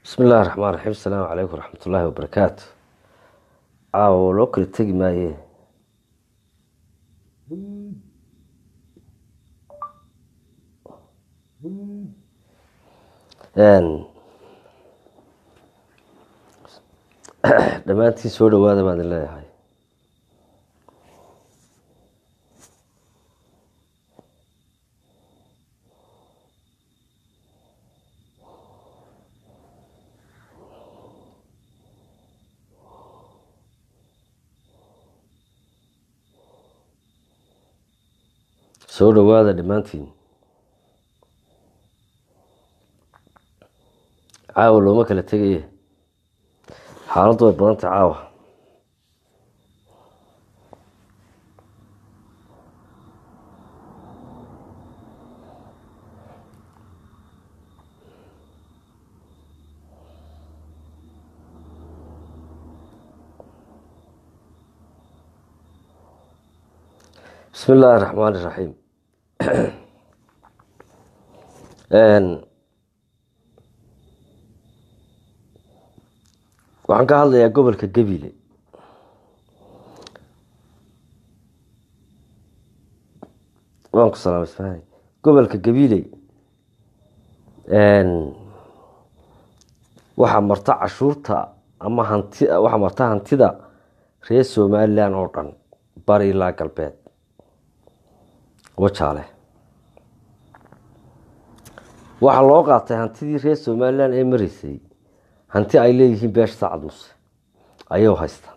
bismi illahi raxmaan raxiim asalaamu calaykum waraxmat ullaahi wabarakaatu caawa loo kala tegi maaye dhammaantiin soo dhawaada baan idin leeyahay soo dhawaada dhammaantiin caawa looma kala tegaye xaaladdu way badantay caawa bismi illaahi raxmaan iraxiim waxaan ka hadlayaa gobolka gebile waan ku salaamay isfahan gobolka gabiley waxaa marta cashuurta ama hanti waxaa marta hantida reer somalilan oo dhan bari ilaa galbeed wajaale waxaa loo qaatay hantidii reer somalilan ee mareysay hanti ay leeyihiin beesha sacad muse ayuu haystaa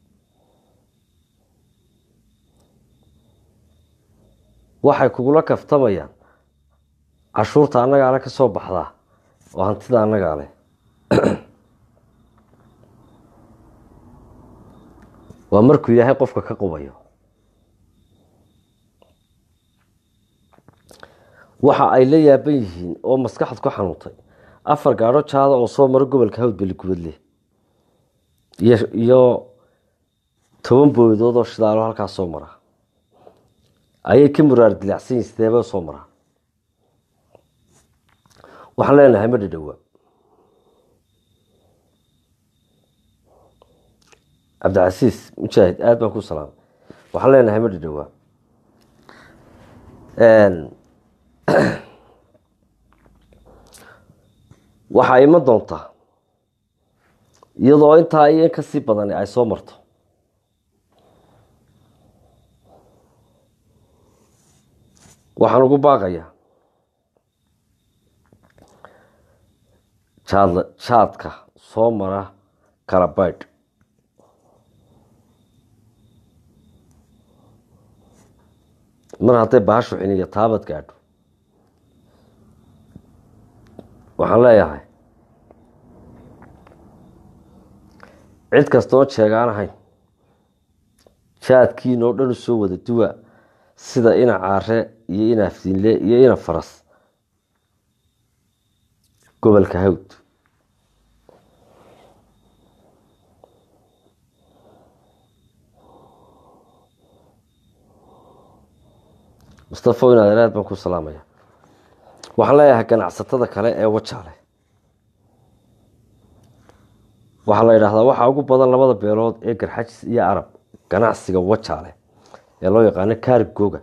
waxay kugula kaftamayaan cashuurta annagaale ka soo baxdaa oo hantida annagaa leh waa markuu ilaahay qofka ka qubayo waxa ay la yaaban yihiin oo maskaxad ku xanuuntay afar gaadho jaada oo soo maro gobolka hawd beligubadle iyo toban booydood oo shidaalo halkaas soo mara ayay ka muraar dilacsan yihin sideeba soo maraa waxaan leenahay ma dhadhowaa cabdicasiis mujaahid aada baan ku salaamay waxaan leenahay ma dhadhowaa waxaa iman doontaa iyadoo intaa iyo in kasii badani ay soo marto waxaan ugu baaqayaa jaad jaadka soo mara kalabaydh mar hadday bahashu xiniyo taabad gaadho waxaan leeyahay cid kasta oon sheegaan ahayn jaadkiin oo dhan u soo wada duwa sida ina caare iyo ina afdiinle iyo ina faras gobolka hawd mustafo inaad aad baan ku salaamaya waxaan leeyahay ganacsatada kale ee wajaale waxaa la yidhaahdaa waxaa ugu badan labada beelood ee garxajis iyo arab ganacsiga wajaale ee loo yaqaano kaarib googa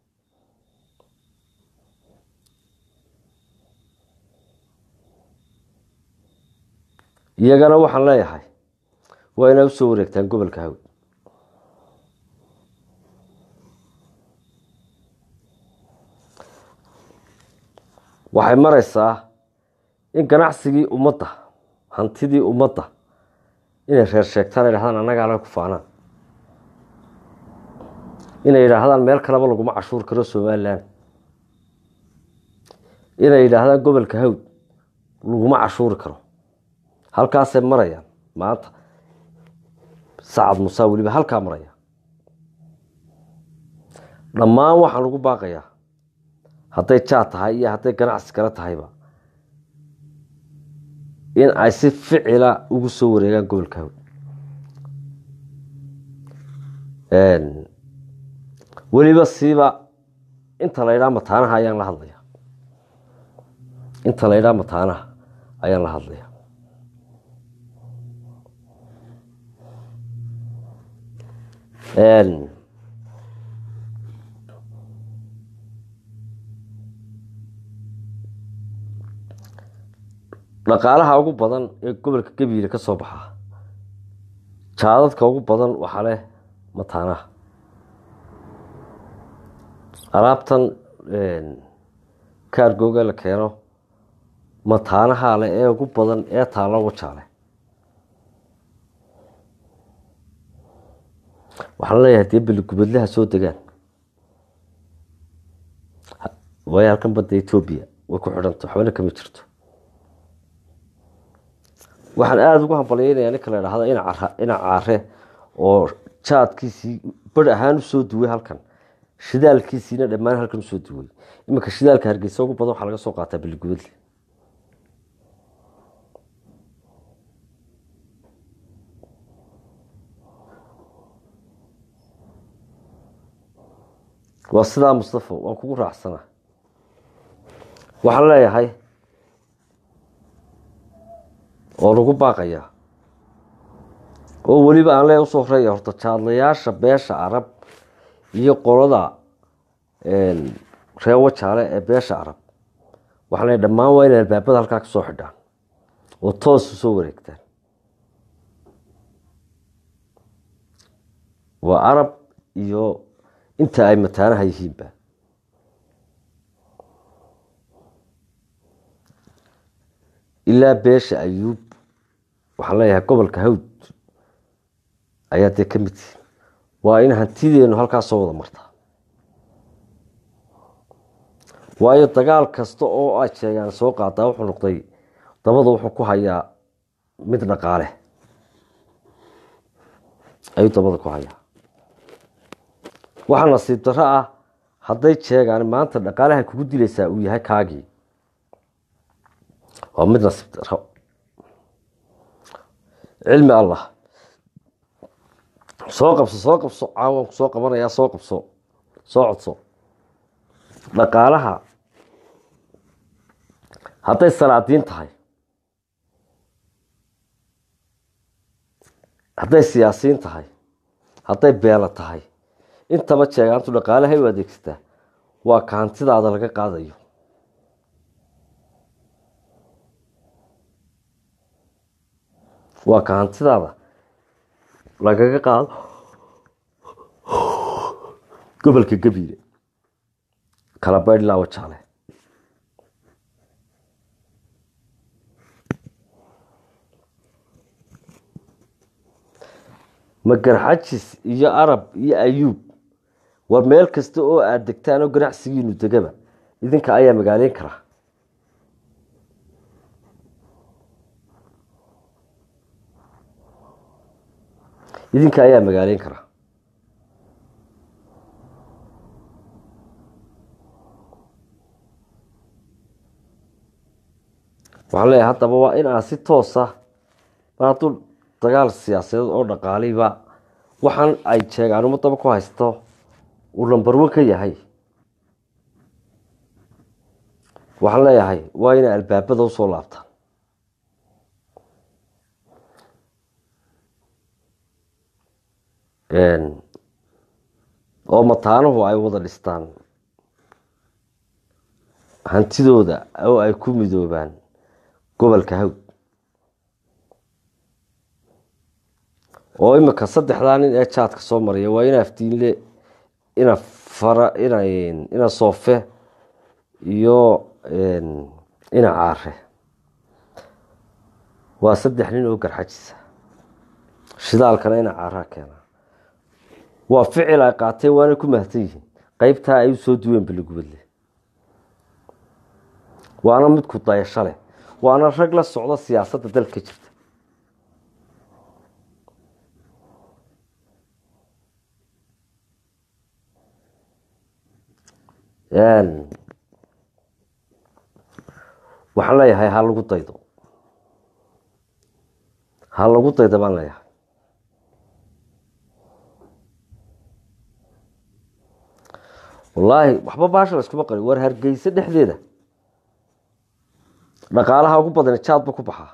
iyagana waxaan leeyahay waa inay usoo wareegtaan gobolka hawd waxay mareysaa in ganacsigii ummadda hantidii ummadda inay reer sheegtaan yidhahdaan annagaa le ku faanaan inay yidhaahdaan meel kaleba laguma cashuur karo somalilan inay yidhaahdaan gobolka hawd laguma cashuuri karo halkaasay marayaan maanta sacad musaa weliba halkaa maraya dhammaan waxaan ugu baaqayaa hadday jaad tahay iyo hadday ganacsi kale tahayba in ay si ficila ugu soo wareegaan gobolka hawd weliba siiba inta la ydhaa mataanaha ayaan la hadlaya inta la ydhaa mataanaha ayaan la hadlaya dhaqaalaha ugu badan ee gobolka gabiile ka soo baxa jaadadka ugu badan waxaa leh mataanaha alaabtan kaargooga la keeno mataanaha leh ee ugu badan ee taalo wajaale waxaan leeyahay dee beligubadlaha soo degaan waayo halkan badda etoobiya way ku xidhanta waxbana kama jirto waxaan aada ugu hambalyeynaya ninka la idhaahdo ina caare oo jaadkiisii bar ahaan usoo duway halkan shidaalkiisiina dhammaan halkan usoo duway iminka shidaalka hargeysa ugu badan waxaa laga soo qaataa beligubadle waa sidaa mustafo waan kugu raacsana waxaan leeyahay oo lagu baaqayaa oo weliba aan leeya usoo horeeya horta jaadlayaasha beesha arab iyo qolada reer wajaale ee beesha arab waxaan leeyahay dhammaan waa inay albaabada halkaa ka soo xidhaan oo toos u soo wareegtaan waa arab iyo inta ay mataanaha yihiinba ilaa beesha ayuub waxaan leeyahay gobolka hawd ayaa dee ka mid tihin waa in hantideenu halkaa soo wada martaa waayo dagaal kasta oo ay sheegaan soo qaadaa wuxuu noqday dabada wuxuu ku hayaa mid dhaqaale ayuu dabada ku hayaa waxaa nasiib darro ah hadday sheegaan maanta dhaqaalaha kugu dilaysaa uu yahay kaagii waa mid nasiib darro cilmi allah soo qabso soo qabso caawan ku soo qabanayaa soo qabso soo codso dhaqaalaha hadday salaadiin tahay hadday siyaasiyiin tahay hadday beelo tahay intaba jeegaantu dhaqaalahay u adeegsataa waa ka hantidaada laga qaadayo waa ka hantidaada lagaga qaado gobolka gabiile kala baydhlaa wajaale magarxajis iyo arab iyo ayuub war meel kasta oo aada degtaan oo ganacsigiinu degaba idinka ayaa magaaleyn karaa idinka ayaa magaaleyn karaa waxaan leeyahay haddaba waa in aad si toosa mar hadduu dagaal siyaasadeed oo dhaqaaliba waxaan ay jeegaan umadaba ku haysto uu lambarwan ka yahay waxaan leeyahay waa inay albaabada usoo laabtaan oo mataanuhu ay wada dhistaan hantidooda oo ay ku midoobaan gobolka hawd oo imika saddexdaa nin ee jaadka soo maraya waa ina afdiinle ina fara ina ina soofe iyo ina caare waa saddex nin oo garxajisa shidaalkana ina caaraa keena waa ficil ay qaateen waana ku mahadsan yihiin qeybtaa ay usoo duween beligubadle waana mid ku dayasho leh waana rag la socdo siyaasadda dalka jirta waxaan leeyahay ha lagu daydo ha lagu daydo baan leeyahay wallaahi waxba baasha layskuma qari war hargeysa dhexdeeda dhaqaalaha ugu badan jaadba ku baxaa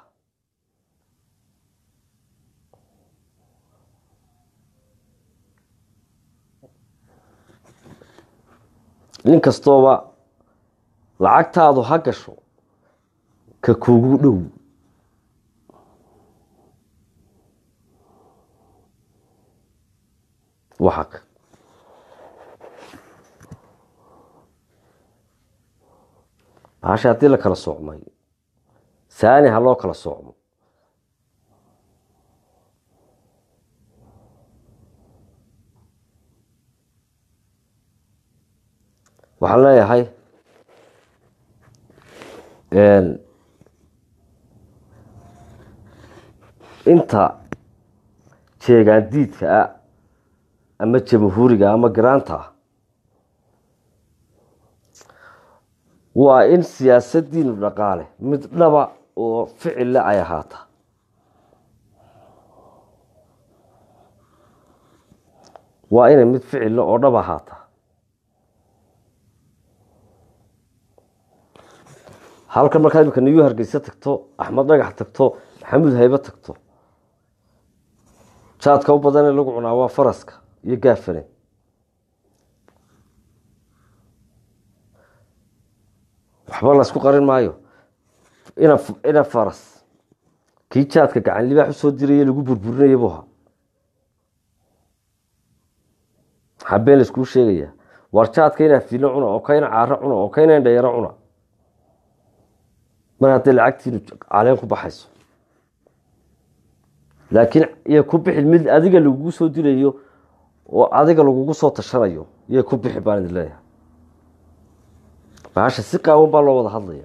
nin kastooba lacagtaadu ha gasho ka kuugu dhow waxaq bahasha haddii la kala soocmay saani ha loo kala soocmo waxaan leeyahay inta jeegaan diidka ah ama jamhuuriga ama garaanta ah waa in siyaasadiinu dhaqaale mid dhaba oo ficille ay ahaata waa inay mid ficille oo dhab ahaata halkan markaa imika niyu hargeysa tagto axmed dhagax tagto maxamuud haybe tagto jaadka u badan ee lagu cunaa waa faraska iyo gaafane waxba la isku qarin maayo ina ina faras kii jaadka gacan libaax usoo diraya lagu burburinaya buha habeen la iskuu sheegaya war jaadka inaa filo cuna oo kayna caaro cuna oo kayna indhayaro cuna mar hadday lacagtiinu caleen ku baxayso laakiin iyo ku bixi mid adiga lagugu soo dilayo oo adiga lagugu soo tashanayo iyo ku bixi baan idin leeyahay bahasha si qaawan baa loo wada hadlaya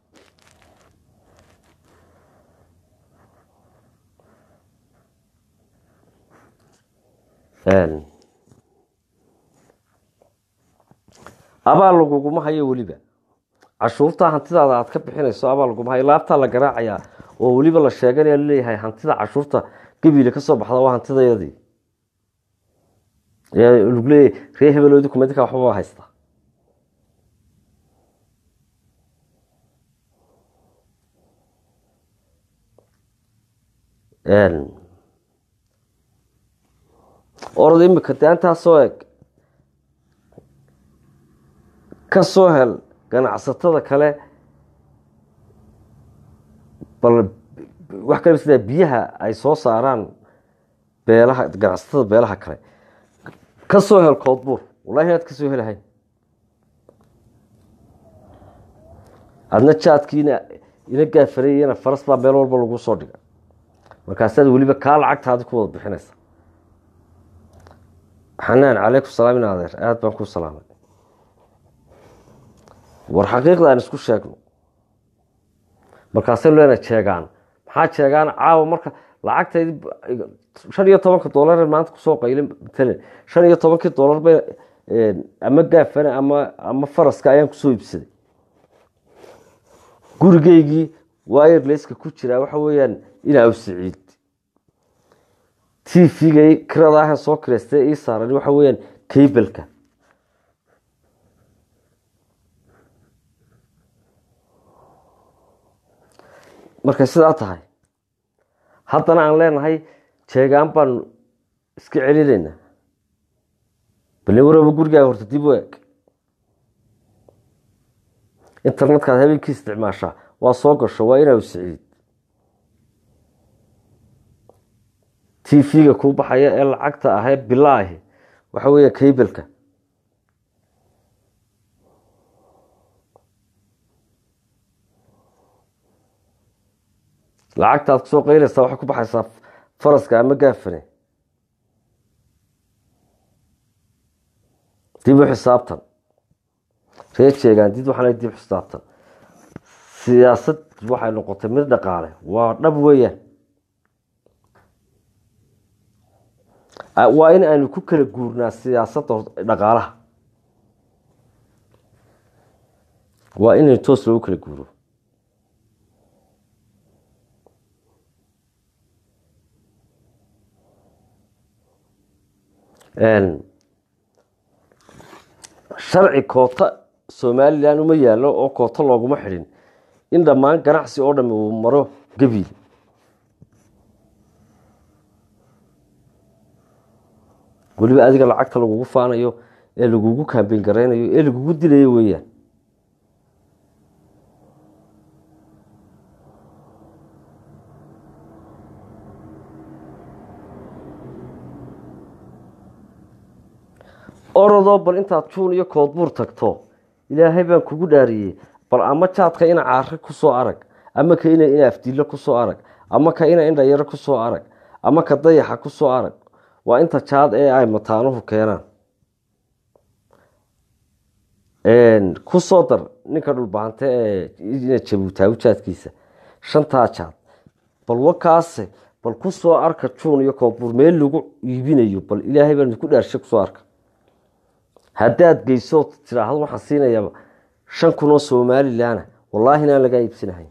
abaal laguguma hayo weliba cashuurta hantidaada aad ka bixinayso abaal laguma hayo laabtaa la garaacayaa oo weliba la sheeganaya laleeyahay hantida cashuurta gabiile kasoo baxda waa hantidayadii lagu leeyahy ree hebelodi kumedika waxbaba haysta orada imika de intaasoo eg ka soo hel ganacsatada kale bal wax kale sida biyaha ay soo saaraan beelaha ganacsatada beelaha kale ka soo hel koodbuur wallahi inaad ka soo helahayn adna jaadkiina ina gaafarayana faras baa meel walba lagu soo dhiga markaasaad weliba kaa lacagtaadi ku wada bixinaysa xanaan calaykum salaam in adeer aada baan ku salaamay war xaqiiqda aan isku sheegno markaasay leena jeegaan maxaa jeegaan caawa marka lacagtaydi shan iyo tobanka doolar maanta kusoo qaylin matalan shan iyo tobankii doolar bay ama gaafane ama ama faraska ayaan kusoo iibsaday gurigeygii wirelesska ku jiraa waxa weeyaan inaa siciid t v-ga kirada ah soo kireystay ii saaran waxa weeyaan kaybelka markay sidaa tahay haddana aan leenahay jeegaan baanu iska celinaynaa bale waraba gurigaaga horta dib u eg internetkaad habeenkii isticmaashaa waa soo gasho waa inaa siciid t v-ga kuu baxaya ee lacagta ahee bilaahi waxa weeya kaybelka lacagtaad kusoo qayleysaa waxay ku baxaysaa faraska ama gaafane dib u xisaabtan ree jeegaan did waxaan dib xisaabtan siyaasad waxay noqotay mid dhaqaale waa dhab weeyaan waa in aynu ku kala guurnaa siyaasadda dhaqaalaha waa inaynu toos loogu kala guuro sharci koota somalilan uma yaallo oo koota looguma xidhin in dhammaan ganacsi oo dhami uu maro gabiil weliba adiga lacagta lagugu faanayo ee lagugu kaambeyn garaynayo ee lagugu dilayo weeyaan orodoo bal intaad juun iyo koodbuur tagto ilaahay baan kugu dhaariyey bal ama jaadka ina caare kusoo arag ama ka ina ina afdiillo kusoo arag ama ka ina indhayaro kusoo arag ama ka dayaxa kusoo arag waa inta jaad ee ay mataanuhu keenaan kusoo dar ninka dhulbaante ee ina jabuutaagu jaadkiisa shantaa jaad bal wakaase bal kusoo arka juun iyo koodbuur meel lagu iibinayo bal ilaahay baan idinku dhaarshay kusoo arka haddaad geyso tiraahdo waxaan siinayaa shan kun oo somalilanah wallaahi inaan lagaa iibsanahayn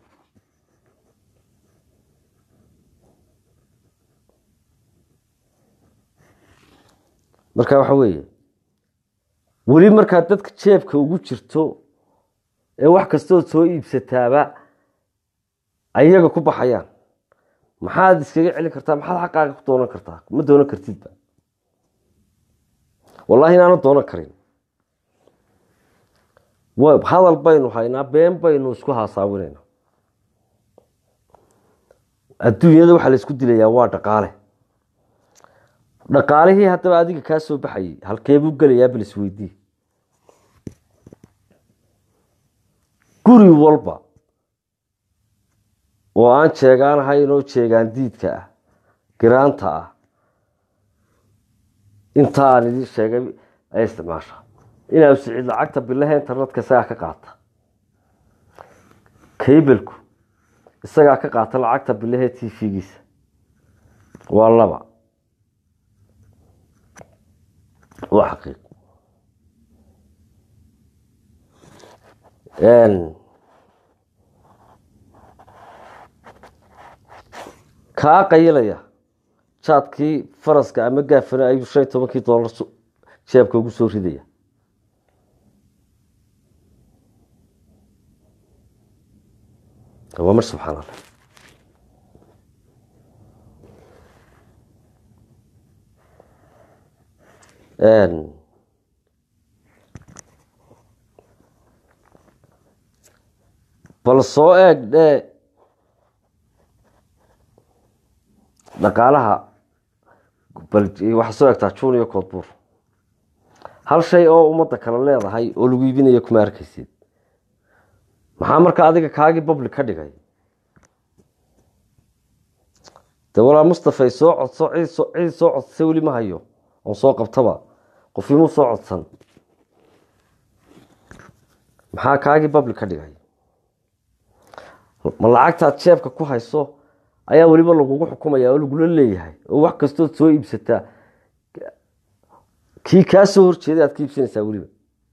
marka waxa weeye weli markaad dadka jeebka ugu jirto ee wax kastood soo iibsataaba ayaga ku baxayaan maxaad iskaga celin kartaa maxaad xaqaaga ku doonan kartaa ma doonan kartidba wallaahi inaana doonan karin hadal baynu haynaa been baynu isku haasaawinayna adduunyada waxaa la isku dilayaa waa dhaqaale dhaqaalihii haddaba adiga kaa soo baxayay halkeebuu gelayaa bal isweydii guri walba oo aan jeegaanahayn oo jeegaan diidka ah giraanta ah intaan idin sheegay ay isticmaasha inaa sicid lacagta bilaha internetka isagaa ka qaata kaybelku isagaa ka qaata lacagta bilahe t v-giisa waa laba waa xaqiiq kaa qayilaya jaadkii faraska ama gaafana ayuu shan iyo tobankii doolar jeebka ugu soo ridaya waa mar subxaan allah bal soo eeg dhee dhaqaalaha bal waxaa soo egtaa juun iyo koodbuur hal shay oo ummadda kale leedahay oo lagu iibinayo kuma arkaysid maxaa marka adiga kaagii public ka dhigay de walaa mustafay soo codso cid cid soo codsay weli ma hayo oon soo qabtaba qofimuu soo codsan maxaa kaagii public ka dhigay ma lacagtaad jeebka ku hayso ayaa weliba lagugu xukumaya oo lagula leeyahay oo wax kastood soo iibsataa kii kaa soo horjeeday aad ka iibsanaysaa weliba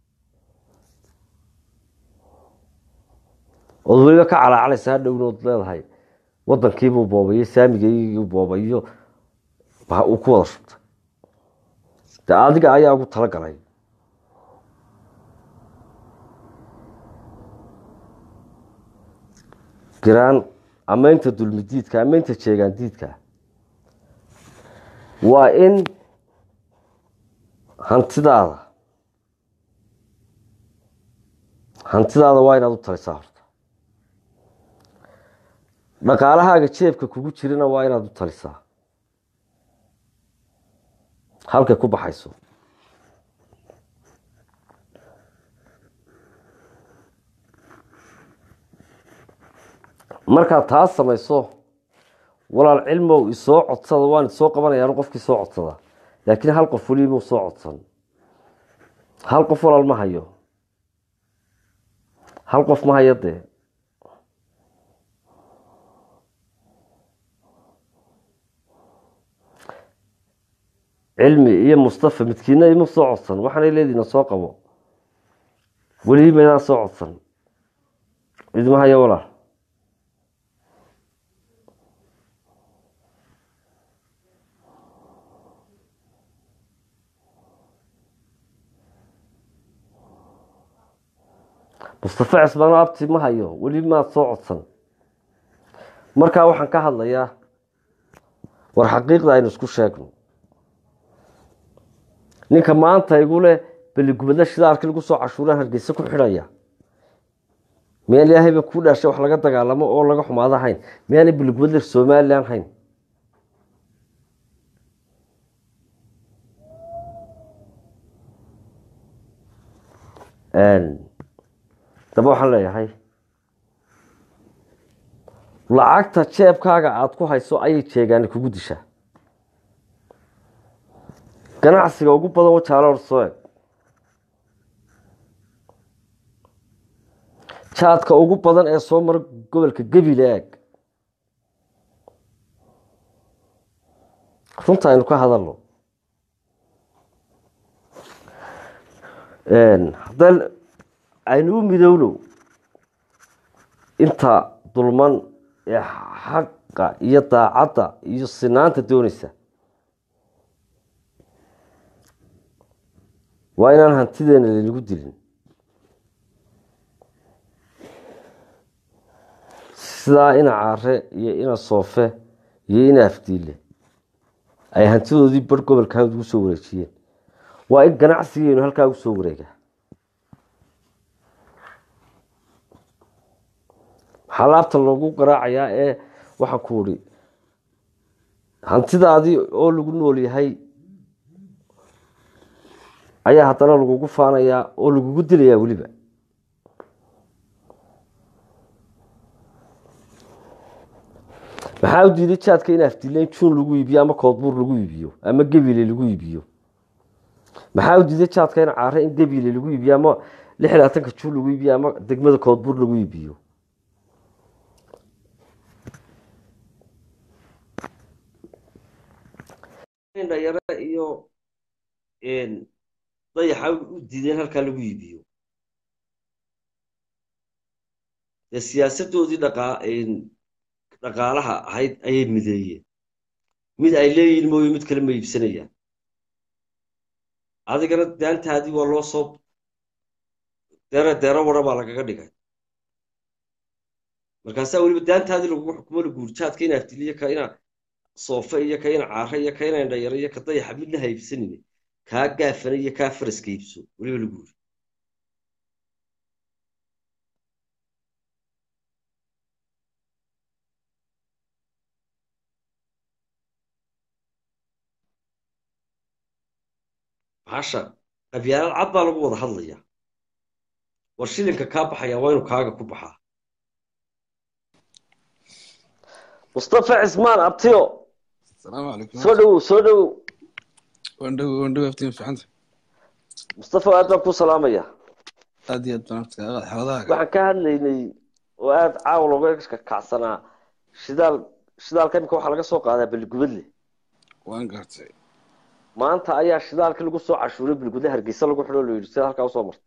ood weliba ka calaacalaysa hadhownood leedahay wadankiibuu boobayo saamigaygii boobayo uu ku wada shubtay de adiga ayaa ugu talagalay giraan amaynta dulmidiidka amaynta jeegaan diidka waa in hantidaada hantidaada waa inaad u talisaa horta dhaqaalahaaga jeebka kugu jirana waa inaad u talisaa halkay ku baxayso markaad taas samayso walaal cilmow isoo codsada waan isoo qabanayaan qofkii soo codsada laakiin hal qof weli muu soo codsan hal qof walaal ma hayo hal qof ma hayo dee cilmi iyo mustafa midkiina ima soo codsan waxaanay leediina soo qabo weli maydaan soo codsan idma hayo walaal mustafa cismaano abti ma hayo weli maad soo codsan markaa waxaan ka hadlayaa war xaqiiqda aynu isku sheegno ninka maanta igu leh beligubadle shidaalkii lagu soo cashuuraan hargeysa ku xidhaya miyaan ilaahayba kuu dhaashay wax laga dagaalamo oo laga xumaado hayn miyaanay beligubadle somalilan hayn daba waxaan leeyahay lacagta jeebkaaga aada ku hayso ayay jeegaani kugu dishaa ganacsiga ugu badan wajaalo soo eg jaadka ugu badan ee soo mara gobolka gebile eeg runta aynu ka hadalno haddaan aynu u midowno inta dulman ee xaqa iyo daacadda iyo sinaanta doonaysa waa inaan hantideena laynagu dilin sidaa ina caare iyo ina soofe iyo ina afdiile ay hantidoodii bar gobolka hawd ugu soo wareejiyeen waa in ganacsigeenu halkaa ugu soo wareegaa maxaa laabta loogu garaacayaa ee waxaan ku uri hantidaadii oo lagu nool yahay ayaa haddana lagugu faanayaa oo lagugu dilayaa weliba maxaa u diiday jaadka in afdileyn juun lagu iibiyo ama koodbuur lagu iibiyo ama gebile lagu iibiyo maxaa u diiday jaadka in caare in gebile lagu iibiyo ama lix iyo labaatanka juun lagu iibiyo ama degmada koodbuur lagu iibiyo dhalinyaro iyo dayaxa u diideen halkaa lagu iibiyo dee siyaasadoodii dhaqaa dhaqaalaha ahayd ayay mideeyeen mid ay leeyihin mooye mid kale ma iibsanayaan adigana daantaadii waa loo soo deere deero wara baa lagaga dhigay markaasaa weliba daantaadii lagugu xukumo laguurjaadka ina afdiliyo ka ina soofe iyo ka ina caare iyo ka ina indhayaro iyo ka dayaxa midna ha iibsanine kaa gaafana iyo kaa faraska iibso weliba lagu yiri maxaasha qabyaalad cad baa lagu wada hadlayaa war shilinka kaa baxaya waa inuu kaaga ku baxaa mustafa cismaan abtiyo السلام عليكم soo dhowow soo dhowow وندو وندو افتين في عندك mustafa aad baan ku salaamaya ادي بنفتك حوضاك waxaan ka hadlaynay oo aada caawa looga kacsanaa shidaal shidaalka imika waxaa laga soo qaadaa beligubadle وان قرتي maanta ayaa shidaalkii lagu soo cashuuray beligubadle hargeysa lagu xidho loo yidhi sida halkaa usoo marta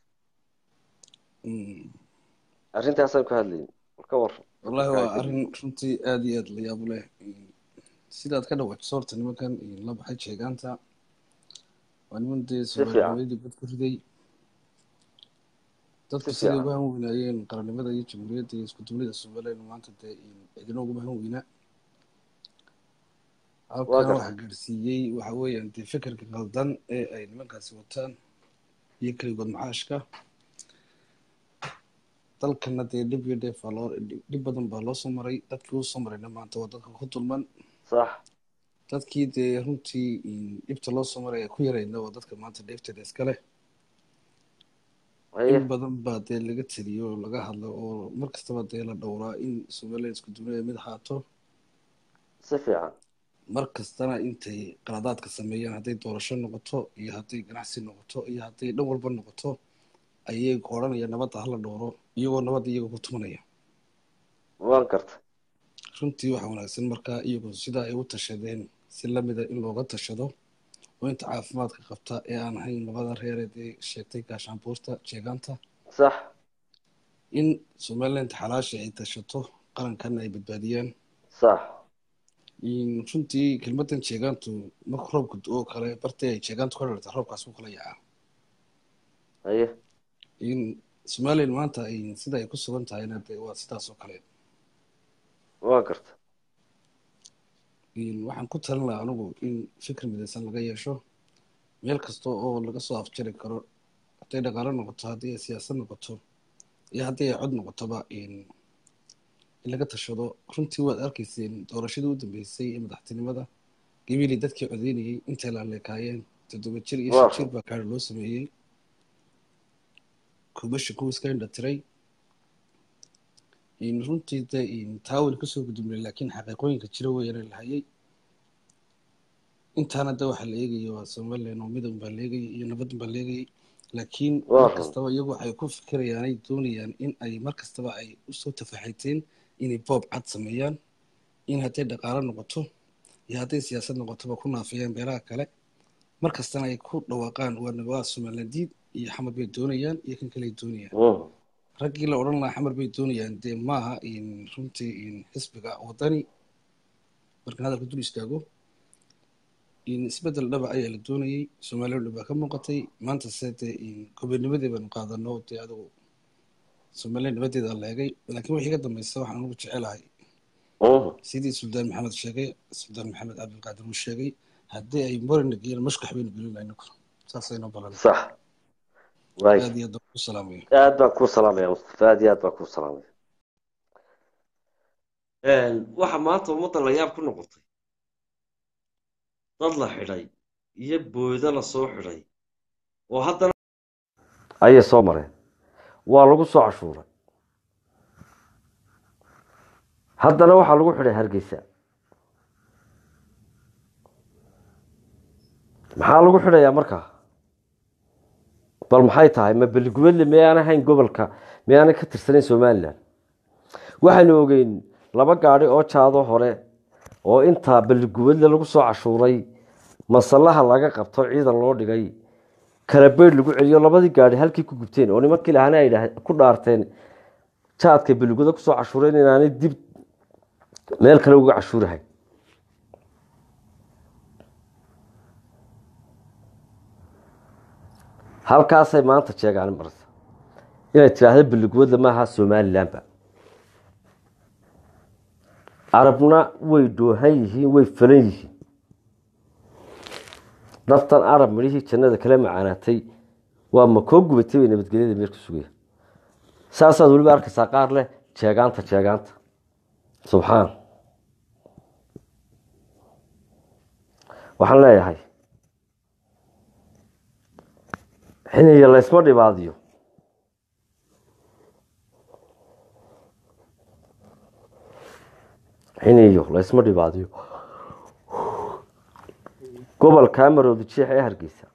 arrintaasaan ka hadlaynay marka war والله هو أرن runtii aad iyo aad la yaab u leh sidaad ka dhawaajiso horta nimankan la baxay sheegaanta waa niman dee fiican. soomaalinimadii bad ku riday dadku Si siday fiican. uga han weynaayeen qarannimada iyo jamhuuriyadda iyo isku dublida somaliland maanta dee cidina uguma han weynaa halkan gartay. waxaa gaarsiiyey waxa weeyaan dee fikirka qaldan ee ay nimankaasi wataan iyo keligood maxaashka dalkana dee dhib iyo dheef baa loo dhib badan baa loo soo maray dadkii usoo marayna maanta waa dadka ku dulman sax dadkii dee runtii dhibta loo soo maray ee ku yarayna waa dadka maanta dheefteeda iska leh haye in badan baa dee laga teliyo oo laga hadlo oo mar kastaba dee la dhowraa in somaliland isku duunida mid ahaato si fiican mar kastana intay qaladaadka sameeyaan hadday doorasho noqoto iyo hadday ganacsi noqoto iyo hadday dhan walba noqoto ayay odhanaya nabadda hala dhowro iyagoo nabadda iyagoo ku tumanaya waan gartay runtii waxaa wanaagsan markaa iyagoo sidaa ay u tashadeen si lamida in looga tashado oo inta caafimaadka qabta ee aan ahayn labada reereed ee sheegtay gaashaanbuurta jeegaanta sax in somaliland xalaasha ay tashato qarankanna ay badbaadiyaan sax runtii kelmadan jeegaantu marka roobka oo kale bartay ay jeegaantu ka dhalata roobkaas ku kala yacaa haye in somaliland maanta ay sida ay ku sugan tahayna dee waa sidaas oo kale waan gartay waxaan ku talin lahaa anigu in fikir midaysan laga yeesho meel kasta oo laga soo afjari karo hadday dhaqaalo noqoto haddii ay siyaasad noqoto iyo haddii ay cod noqotoba in in laga tashado runtii waad arkayseen doorashadii u dambeysay ee madaxtinimada gabiley dadkii codeynayay intay laaleekaayeen toddoba jir iyo shan jir baa kaari loo sameeyey kubashi kuwa iska indha tiray in runtii de in taawil kasoo gudubnay laakiin xaqiiqooyinka jira weeyana lahayay intaana de waxaa la eegaya waa somaliland oo midan baa la eegayay iyo nabaddan baa la eegayay laakiin mar kastaba iyagu waxay ku fikirayaan ay doonayaan in ay mar kastaba ay usoo tafaxayteen inay boob cad sameeyaan in hadday dhaqaalo noqoto iyo hadday siyaasad noqotoba ku naafiyaan beelaha kale mar kastana ay ku dhawaaqaan waa waa somaliland diid iyo xamar bay doonayaan iyo kan kale ay doonayaan raggii la odhan lahaa xamar bay doonayaan dee maaha in runtii in xisbiga wadani markan hadalka dul istaago in isbedel dhaba ayaa la doonayay somaliland dhab baa ka muuqatay maanta se dee in gobonimadii baanu qaadano dee adigu somaliland nimadeeda la eegay laakiin wixii ka dambeysa waxaan ugu jecelahay sidii suldaan maxamed sheegay suldaan maxamed cabdilqaadir uu sheegay haddii ay morina geeyeen mashkax baynu gelin inagu saasayno balan sax waay aad iyo aad baan ku salaamaya aad baan kuu salaamaya mustafa aad iyo aad baan kuu salaamaya waxa maanta ummadda la yaab ku noqotay dad la xidhay iyo booydo la soo xidhay oo haddana ayay soo mareen waa lagu soo cashuuray haddana waxaa lagu xidhay hargeysa maxaa lagu xidhayaa markaa bal maxay tahay ma beligubadle miyaana hayn gobolka miyaana ka tirsanayn somalilan waxaynu ogeyn laba gaadhi oo jaado hore oo intaa beligubadle lagu soo cashuuray masallaha laga qabto ciidan loo dhigay kalabeyd lagu celiyo labadii gaadhi halkii ku gubteen oo nimankii lahana ay ku dhaarteen jaadka beligwada kusoo cashuureen inaanay dib meel kale uga cashuurahay halkaasay maanta sheegaan marsa inay tidhaahda beligwadla maaha somalilanba carabna way dhoohan yihiin way falan yihiin naftan arab midhihii jannada kala macaanaatay waa ma koo gubatay bay nabadgelyada meel ku sugaya saasaad weliba arkaysaa qaar leh jeegaanta jeegaanta subxaan waxaan leeyahay xiniya laysma dhibaadiyo xiniyo laysma dhibaadiyo gobolka maroodi jeex ee hargeysa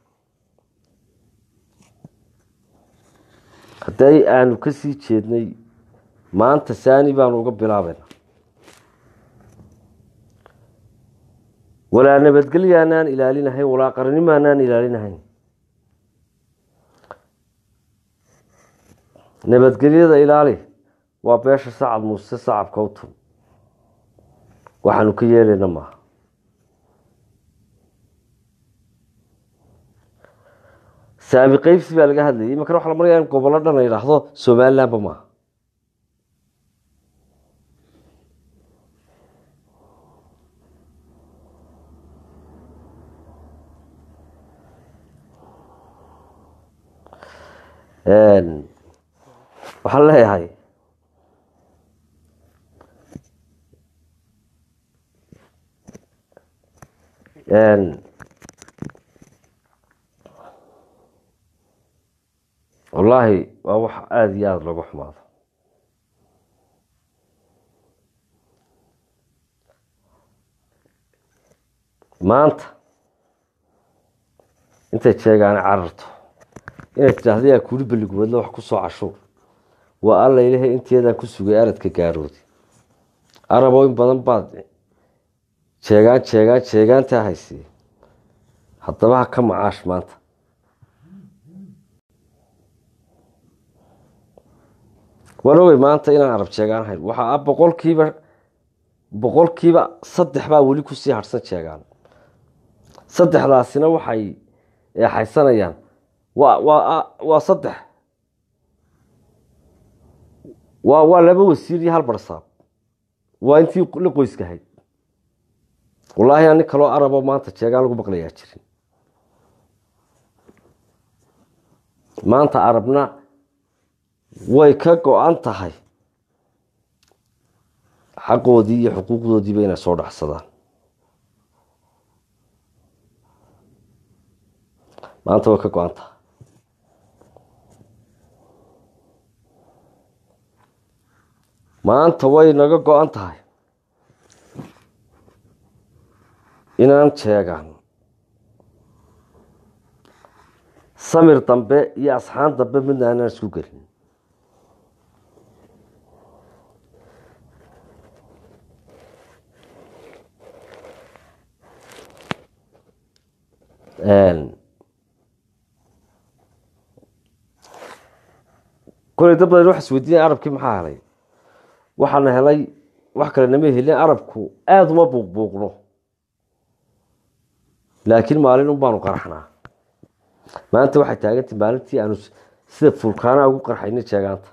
hadday aanu ka sii jeednay maanta saani baanu uga bilaabayna walaa nabadgelyaanaan ilaalinahayn walaa qaranimaanaan ilaalinahayn nabadgelyada ilaali waa beesha sacad muuse sacabka u tun waxaanu ka yeelayna maaha saami qeybsi baa laga hadlayay imankana waxa la maraya in gobollo dhan la yidhaahdo somalilandba maaha waxaan leeyahay wallaahi waa wax aada iyo aada looga xumaado maanta intay jeegaana cararto inay tidhaahda yaa kuuli beligubadle wax ku soo cashuur waa alla ilahay inteedaan ku sugay aradka gaaroodi araboo in badan baad jeegaan jeegaan jeegaantaa haysee haddaba ha ka macaash maanta waan ogey maanta inaan arab jeegaan hayn waxaa boqolkiiba boqolkiiba saddex baa weli kusii harhsan jeegaan saddexdaasina waxay eexaysanayaan waa waa waa saddex waa waa laba wasiir iyo hal barsaab waa intii la qoyskahayd wallaahi ani kaloo arabo maanta jeegaan lagu maqlayaa jirin maanta arabna way ka go-an tahay xaqoodii iyo xuquuqdoodiiba inay soo dhacsadaan maanta way ka go-an tahay maanta way naga go-an tahay inaan sheegan samir dambe iyo asxaan dambe midna aanaan isku gelin koley dad badan waxa isweydiinaya arabkii maxaa helay waxaana helay wax kale nama helin arabku aada uma buuqbuuqno laakiin maalin un baanu qaraxnaa maanta waxay taagantay maalintii aanu sida fulkaana ugu qarxayna jeegaanta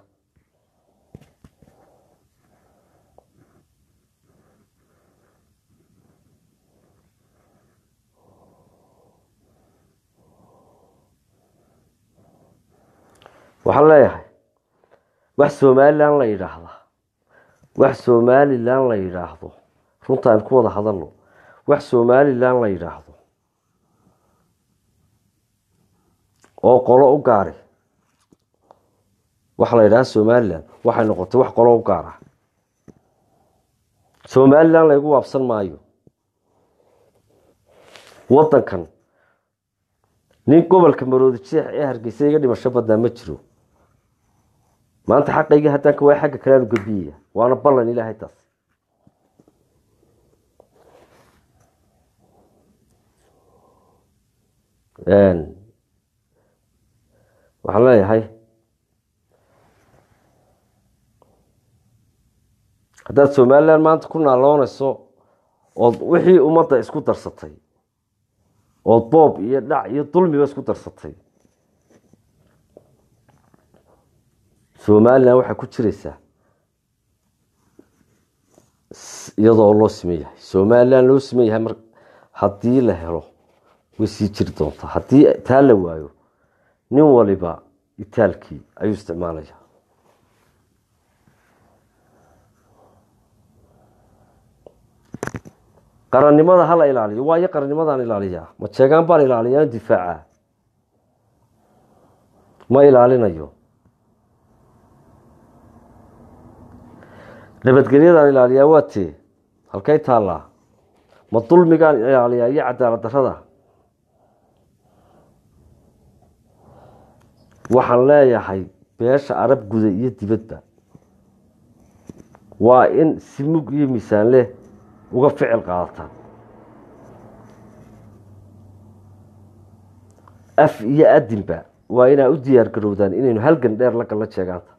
waxaan leeyahay wax somalilan la yidhaahda wax somalilan la yidhaahdo runtaan ku wada hadalno wax somalilan la yidhaahdo oo qolo u gaari waxa la yidhaha somalilan waxay noqotay wax qolo u gaara somalilan laygu waabsan maayo wadankan nin gobolka maroodi jeex ee hargeysa iga dhimasho badnaa ma jiro maanta xaqaygii haddaan ka waay xagga kaleanu gabiyaya waana ballan ilaahay taas waxaan leeyahay haddaad somalilan maanta ku naaloonayso ood wixii ummadda isku darsatay ood boob iyo dhac iyo dulmiba isku darsatay somalilan waxaa ku jiraysaa iyadoo loo siman yahay somalilan loo siman yahay mar haddii la helo way sii jiri doontaa haddii taa la waayo nin waliba itaalkii ayuu isticmaalaya qarannimada hala ilaaliyo waayo qarannimadaan ilaaliyaa ma jeegaan baan ilaaliyaa in difaaca ma ilaalinayo nabadgelyadaan ilaaliyaa waa tee halkay taallaa ma dulmigaan ilaaliyaa iyo cadaalad darada waxaan leeyahay beesha arab guda iyo dibadba waa in si mug iyo miisaan leh uga ficil qaadataan af iyo adinba waa inaa u diyaar garowdaan inaynu halgan dheer la gallo jeegaanta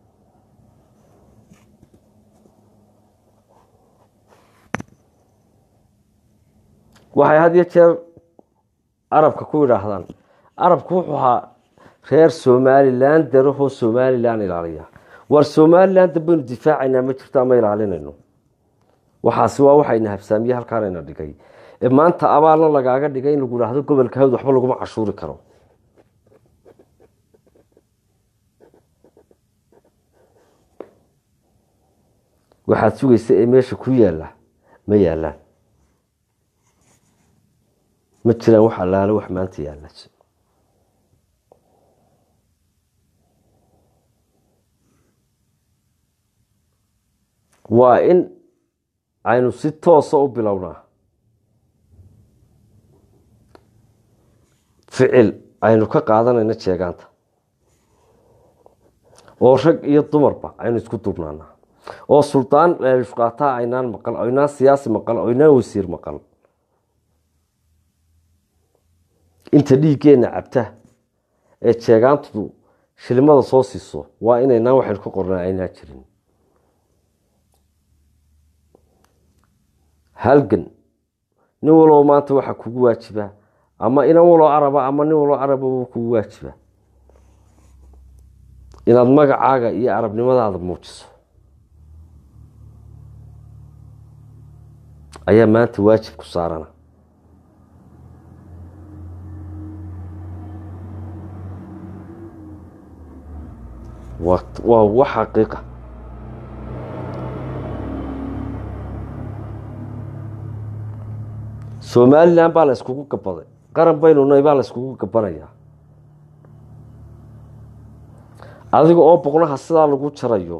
waxay had iyo jeer arabka ku yidhaahdaan arabku wuxuu ahaa reer somalilan darahoo somalilan ilaaliya war somalilan dambaynu difaacaynaa ma jirto ama ilaalinayno waxaasi waa waxayna habsaamiye halkaanayna dhigay ee maanta abaalna lagaaga dhigay in lagu idhaahdo gobolka hawd waxba laguma cashuuri karo waxaad sugaysa ee meesha ku yaalla ma yaallaan ma jiraan wax allaale wax maanta yaalla waa in aynu si toosa u bilownaa ficil aynu ka qaadanayno jeegaanta oo rag iyo dumarba aynu isku duubnaanaa oo suldaan leelishqaataa aynaan maqal aynaan siyaasi maqal aynaan wasiir maqal inta dhiiggeenna cabta ee jeegaantu shilimada soo siiso waa inaynaan waxaynu ka qornaa aynaan jirin halgan nin walbo maanta waxaa kugu waajiba ama inan waloo araba ama nin waloo araba wuu kugu waajiba inaad magacaaga iyo arabnimadaada muujiso ayaa maanta waajib ku saarana waa waa wax xaqiiqa somalilan baa la iskugu gabaday qaran baynu nahay baa la iskugu gabanayaa adiga oo boqnaha sidaa lagu jarayo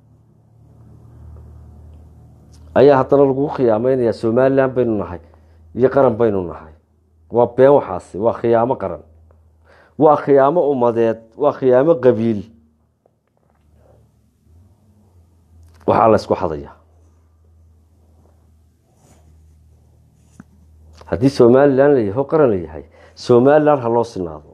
ayaa haddana lagu khiyaameynayaa somalilan baynu nahay iyo qaran baynu nahay waa been waxaasi waa khiyaamo qaran waa khiyaamo ummadeed waa khiyaamo qabiil waxaa la ysku xadayaa haddii somalilan la yahay oo qaran la yahay somalilan ha loo sinaado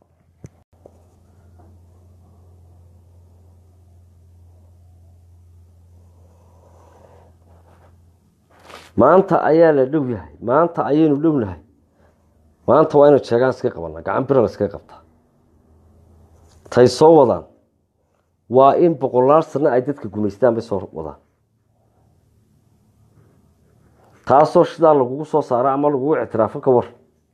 maanta ayaa la dhow yahay maanta ayaynu dhownahay maanta waa inu jeegaan iska qabanaa gacan bira la iskaga qabtaa tay soo wadaan waa in boqolaal sano ay dadka gumaystaan bay soo wadaan taasoo sidaa lagugu soo saaro ama lagugu ictiraafo ka war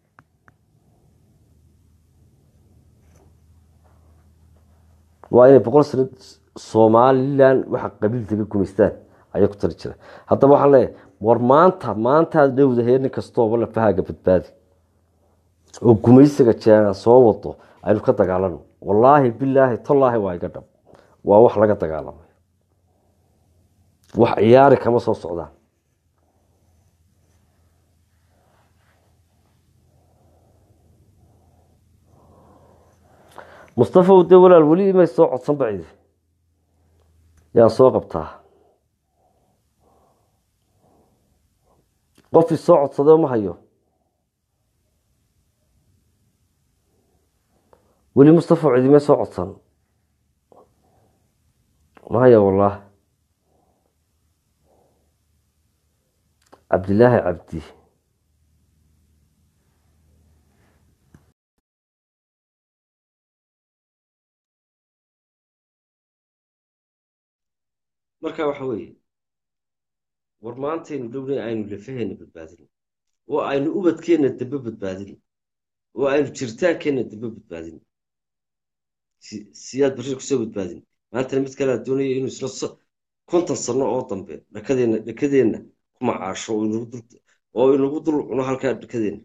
waa inay boqol sano somalilan waxa qabiiltaga gumaystaan ayay ku tali jira haddaba waxaan leeyahay war maanta maantaad dhowdahay nin kastooba lafahaaga badbaadi oo gumaysiga jeegaan soo wado aynu ka dagaalano wallaahi bilaahi tallaahi waa iga dhab waa wax laga dagaalamay wax ciyaari kama soo socdaan mustafa de walaal weli imay soo codsan bacidi yaan soo qabtaa qofii soo codsadee ma hayo weli mustafa cidimay soo codsan ma hayo wallah cabdilaahi cabdi marka waxa weeye war maantaynu dhownay aynu lafaheena badbaadin oo aynu ubadkeenna dambe badbaadin oo aynu jiritaankeenna dambe badbaadin siyaad bashir kusoo badbaadin maantana mid kalea doonaya inuu isla konton sano oo dambe dhakadeenna dhakadeenna ku macaasho oo inagu dul cuno halkaa dhakadeenna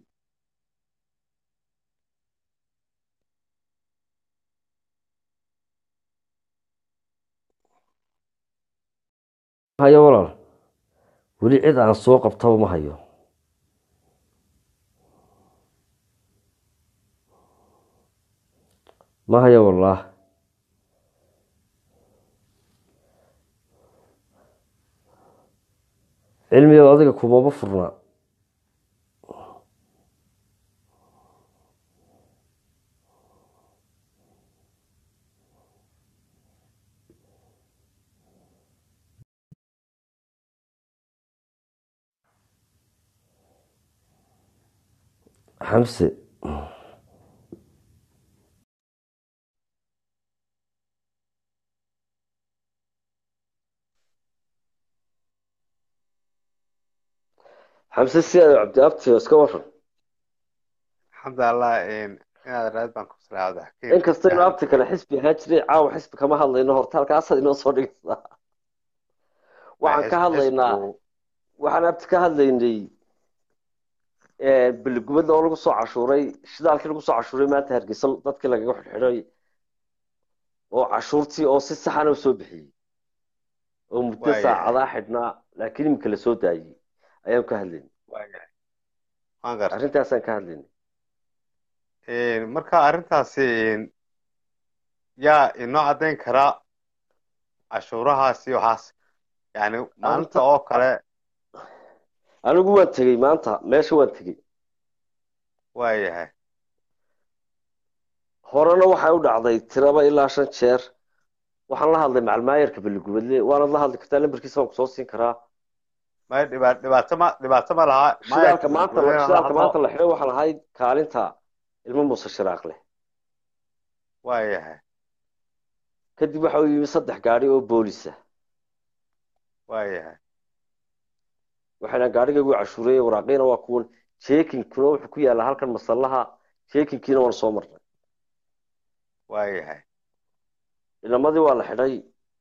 hayo walaal weli cid aan soo qabtaba ma hayo ma hayo wallaah cilmiga adiga kumama furna xamse xamse si aad cabdi abtiyo iska waran alxamdulilah inaad raad baan ku salaada inkastaynu abti kale xisbi ahaan jiray caawa xisbi kama hadlayno horta halkaasaad inoo soo dhigaysaa waxaan ka hadlaynaa waxaan abti ka hadlaynay beligubadda oo lagu soo cashuuray shidaalkii lagu soo cashuuray maanta hargeysa dadkii lagaga xidxidhay oo cashuurtii oo si saxana u soo bixiyey oo muddo saacadaa xidhnaa laakiin iminka la soo daayey ayaan ka hadlaynay arrintaasaan ka hadlaynay marka arrintaasi yaa inoo caddayn karaa cashuurahaasi waxaas yani maalinta oo kale anigu waan tegey maanta meesha waan tegey waayahay horena waxay u dhacday tiraba ilaa shan jeer waxaan la hadlay macalmaayarka beligubadle waanaad la hadli kartaa lambarkiisa waan kusoo siin karaa may dhiba dhibaato ma dhibaato ma laha shidaalka maanta shidaalka maanta la xidhay waxaan ahayd kaalinta ilmo muuse shiraaq leh waayahay kadib waxa uu yimi saddex gaadhi oo boolisa waayahay waxayna gaadhigaygu cashuureeye waraaqiina waa kuwan jekinkuna wuxuu ku yaallaa halkan masallaha jekinkiina waan soo marnay waayahay inamadii waa la xidhay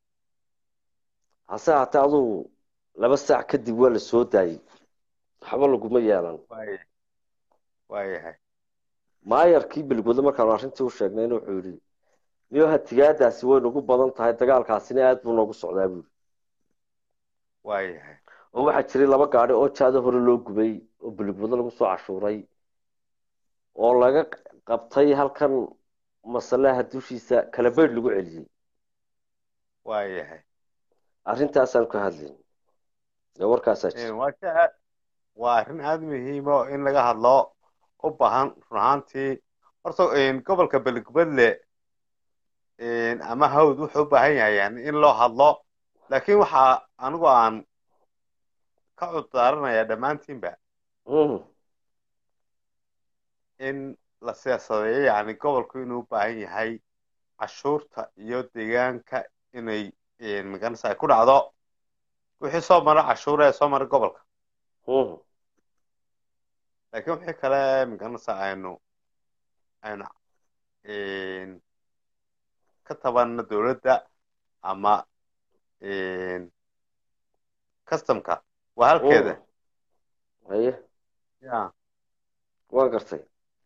hase haatee adugu laba saac kadib waa la soo daayey waxba laguma yeelan waaya waayahay maayarkii beligwado markaanu arrintii u sheegnayna wuxuu yidhi niyo hatigaadaasi way nagu badan tahay dagaalkaasina aad buu noogu socdaa buuri waayahay oo waxaa jiray laba gaadhi oo jaada hore loo gubay oo beligwado lagu soo cashuuray oo laga qabtay halkan masalaha dushiisa kala beydh lagu celiyey waayahay arrintaasaan ka hadlayn ee warkaasaa jira waa shay aad- waa arrin aada muhiima oo in laga hadlo u baahan run ahaantii horta gobolka beligubadle ama hawd wuxuu u baahan yahay yani in loo hadlo laakiin waxaa anigu aan ka cudurdaaranayaa dhammaantiinba Mhm. in la siyaasadeeyo yani gobolku inuu u baahan yahay cashuurta iyo deegaanka inay maganaysa ay ku dhacdo wixii soo mara cashuura ee soo mara gobolka Mhm. laakiin wixii kale maganaysa aynu aynu ka tabanno dowladda ama customka waa halkeeda Mhm. haye ya waan gartay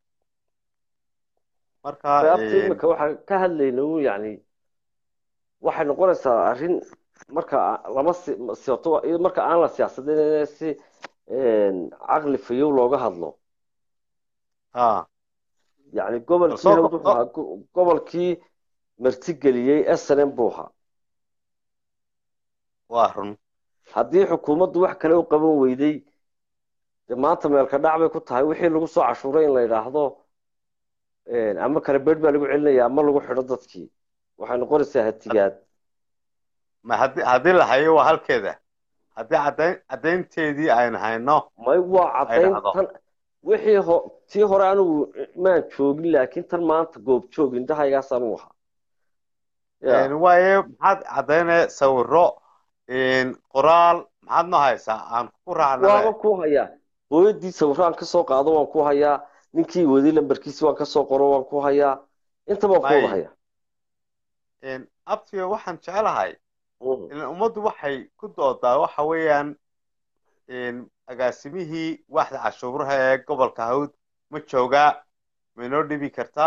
marka sababta imika waxaan ka hadlayna u yani waxay noqonaysaa arrin marka lama si- siyato marka aan la siyaasadin si caqli fayow looga hadlo ha yani gobolkii Soo- hawd wuxuu ahaa go- gobolkii martigeliyey snm buu ahaa waa run haddii xukuumaddu wax kale u qaban weyday dee maanta meelka dhac bay ku tahay wixii lagu soo cashuuray in la yidhaahdo ama kale beed baa lagu celinaya ama lagu xidho dadkii waxay noqonaysaa hatigaad ma haddii haddii la hayo waa halkeeda haddii caddayn caddaynteedii aynu hayno may waa caddayn dhacdo. tan wixii ho tii hore anigu maan joogin laakiin tan maanta goob joog indhahaygaasaan u ahaa Ya. waaye maxaad caddaynaya sawiro qoraal maxaad noo haysaa aan ku waaba raacnaa ku hayaa hooyadii sawiraan ka soo qaado waan ku hayaa ninkii wadi lambarkiisi waan ka soo qoro waan ku hayaa intaba waan ku wada May. hayaa abtiga waxaan jecelahay Mhm. ilan ummaddu waxay ku doodaa waxa weeyaan agaasimihii waaxda cashuuraha ee gobolka hawd ma joogaa ma inoo dhibi kartaa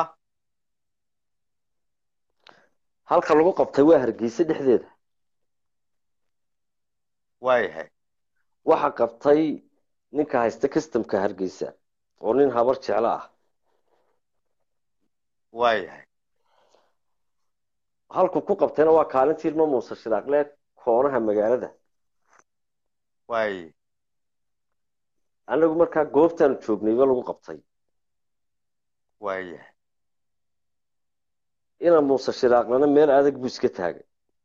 halka lagu qabtay waa hargeysa dhexdeeda waayahay waxa qabtay ninka haysta customka hargeysa oo nin habar jeclo ah waayahay halku ku qabtayna waa kaalintii ilmo muuse shiraaqle koonaha magaalada waaye anagu markaa goobtaanu joognayba lagu qabtay waayahay ina muuse shiraaqlena meel adag buu iska taagay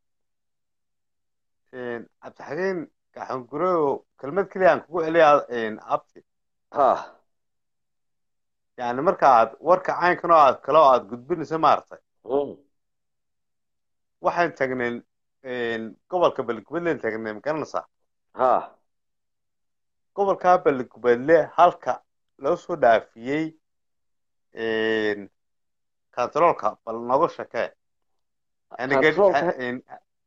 cabdixakiin gaxangureo kelmad keliya aan kugu celiya abti ha yani marka aad warka caynkan oo aad kale oo aad gudbinaysa maaragtay Mm. waxaan tagnay gobolka beligubadlen tagnay magaranaysaa ha gobolka beligubadle halka loo soo dhaafiyey kantaroolka bal nooga shakee Yani ged- Kantaroolka- in-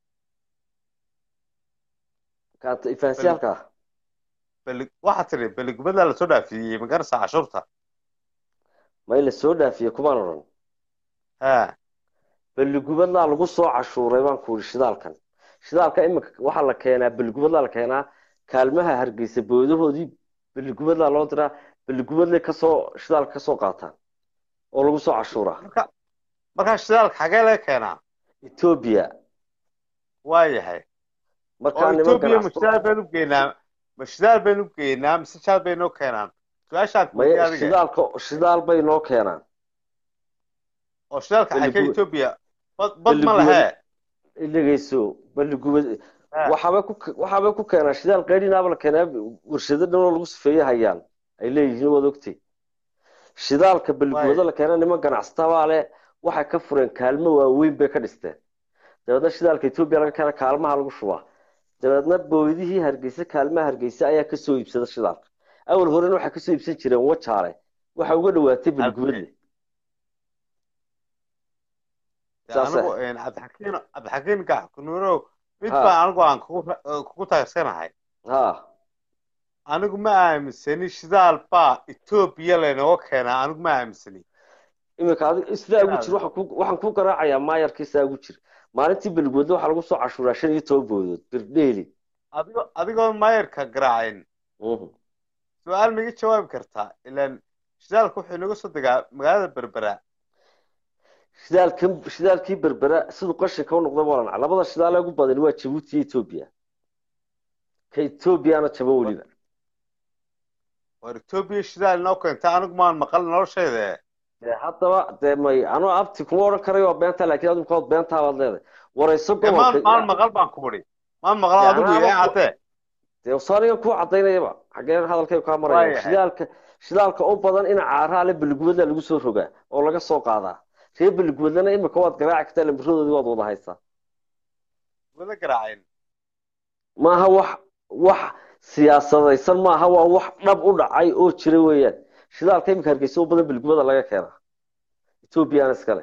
kaanta ifaansiyaalka ah beli- waxaa tiri beligubadla lasoo dhaafiyey magaranaysaa cashuurta may la soo dhaafiyey kumaan odhan ha beligubadlaa lagu soo cashuuray baan ku yidhi shidaalkan shidaalka imika waxaa la keenaa beligubadlaa la keenaa kaalmaha hargeysa boodahoodii beligubadlaa loo diraa beligubadlay kasoo shidaalka kasoo qaataan oo lagu soo cashuuraa marka markaa shidaalka xagee laga keenaa etoobiya waayahay markaa oo niman etoobiya ma ganacsato shidaal baynu geynaa ma shidaal baynu geynaa mise shaal bay noo keenaan su-aashaan may kuweydiiyey adiga shidaalka shidaal bay noo keenaan oo shidaalka xagee Beligubad- etoobiya bad bad ma Beligubad- lahee dhegeyso beligubad Ha. waxaabay ku waxaabay ku keenaa shidaal qaydhinaaba la keenaa warshado dhan oo lagu sifeeye hayaan ay leeyihiin waad ogtay shidaalka beligubado la keenaa niman ganacsatabaa leh waxay ka fureen kaalmo waaweyn bay ka dhisteen dabeedna shidaalka etoobiya laga keena kaalmaha lagu shubaa dabeedna booydihii hargeysa kaalmaha hargeysa ayaa kasoo iibsada shidaalka awal horena waxay kasoo iibsan jireen wajaale waxa uga dhawaatay beligubadle dee saase anigu een, cabdixakiin cabdixakiin gaxkunuurow mid ha baan anigu aan kugu ra- eh, kugu taageersanahay ha anigu ma aaminsani shidaal baa etoobiya laynooga keenaa anigu ma aaminsani iminka adig sidaa ugu jir inaad waxaan ku waxaan ku garaacayaa maayarkii sidaa ugu jir maalintii beligwedle waxaa lagu soo cashuuraa shan iyo toban boodood birdheeli adigoo adigoon maayarka garaacin Mhm. su-aal ma iga jawaabi kartaa ilaan shidaalka wuxuu inaga soo degaa magaalada berbera shidaalkan shidaalkii berbera siduu qashinka u noqday walan labada shidaal ee ugu badan waa jabuuti iyo etoobiya ka etoobiyana jaban weliba war etoobiya shidaal inoo keenta anigu maan maqal noloshayda dee haddaba dee may anuu abti kuma odhan karayo waa beenta laakiin adigu kood beentaa baad leedahay warayso ee maan gobolka maan maqal baan ku idhi maan maqal dee adigu anaaba ee ku caddee dee saanigan kuu cadaynayaba xaggeen hadalkay kaa maraya waayahay shidaalka shidaalka u badan in caaraha le beligwedla lagu soo rogaa oo laga soo qaadaa reer beligwedlana imika waad garaaci kartaa lamiradoodii waad wada haysaa wada garaacin maaha wax wax siyaasadaysan maaha waa wax dhab u dhacay oo jira weeyaan shidaalka imika hargeysa u badan beligweda laga keenaa etoobiyana iskale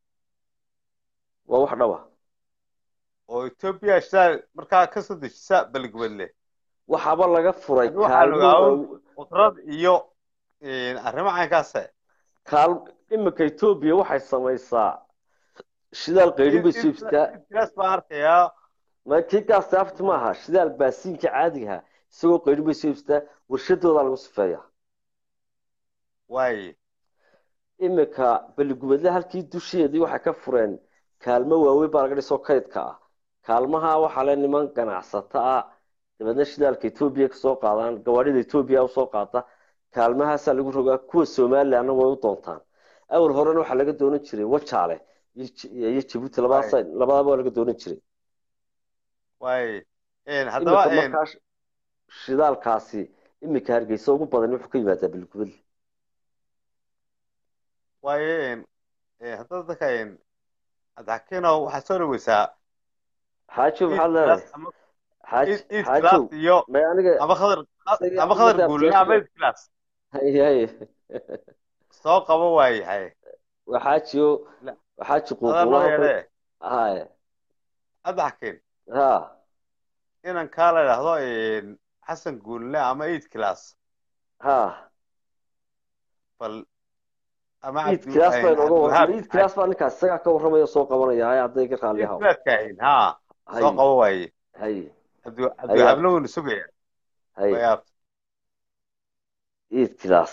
waa wax dhaba oo etoobiya shidaal markaa ka soo dejisa beligwedle waxaaba laga furay anigu waxaan kaalmo ogaa waaw- qudrad iyo een, arrimo caynkaase kaal imika etoobiya waxay samaysaa shidaal qaydhin bay soo ibsataa iidkilaas baan arkayaa ma kii gaas afti maaha shidaal baasiinka caadiga ahaa isagoo qaydhin bay soo ibsataa warshadoodaa lagu sifeeyaa waaye imika beligubadle halkii dusheedii waxay ka fureen kaalmo waaweyn baa laga dhisoo kaydka ah kaalmaha waxaa le niman ganacsato ah dabeedna shidaalka etoobiya kasoo qaadaan gawaadhida etoobiya usoo qaata kaalmahaasaa lagu rogaa kuwa somalilandna way u doontaan awal horena waxaa laga doonan jiray wajaale iyo J- iyo jabuuti labadaas labadaba waa laga doonan jiray waaye een, haddaba imika een, markaa sh- shidaalkaasi imika hargeysa ugu badan wuxuu ka yimaadaa beligubadle waaye een, een, haddaba dadka een, cabdixakiinow waxaad soo dhaweysaa xaajo maxaad leedahay iidkilaas ama xaaj iid iid xaajow kilaas iyo may aniga ama khadar isaga ama khadar ummadda guulle ama abtiyaasha iid kilaas haye haye soo qabo waayahay waa xaajiyo La- waa xaaji adaa noo quuquulaha yeedhee haye cabdixakiin ha inan kaa la idhaahdo een, xasan guulle ama iid kilaas ha bal ama iid cabdi kilaas baa een, inooga warramay cabdiwahaab iid kilaas baa ninkaas isagaa ka warramaya soo qabanaya haye hadday ka raalli iid haw kilaas kaahin ha soo haye qabo waaye haye cabdi haye cabdiwahaabna wuuna sugaya haye way aabta iid kilaas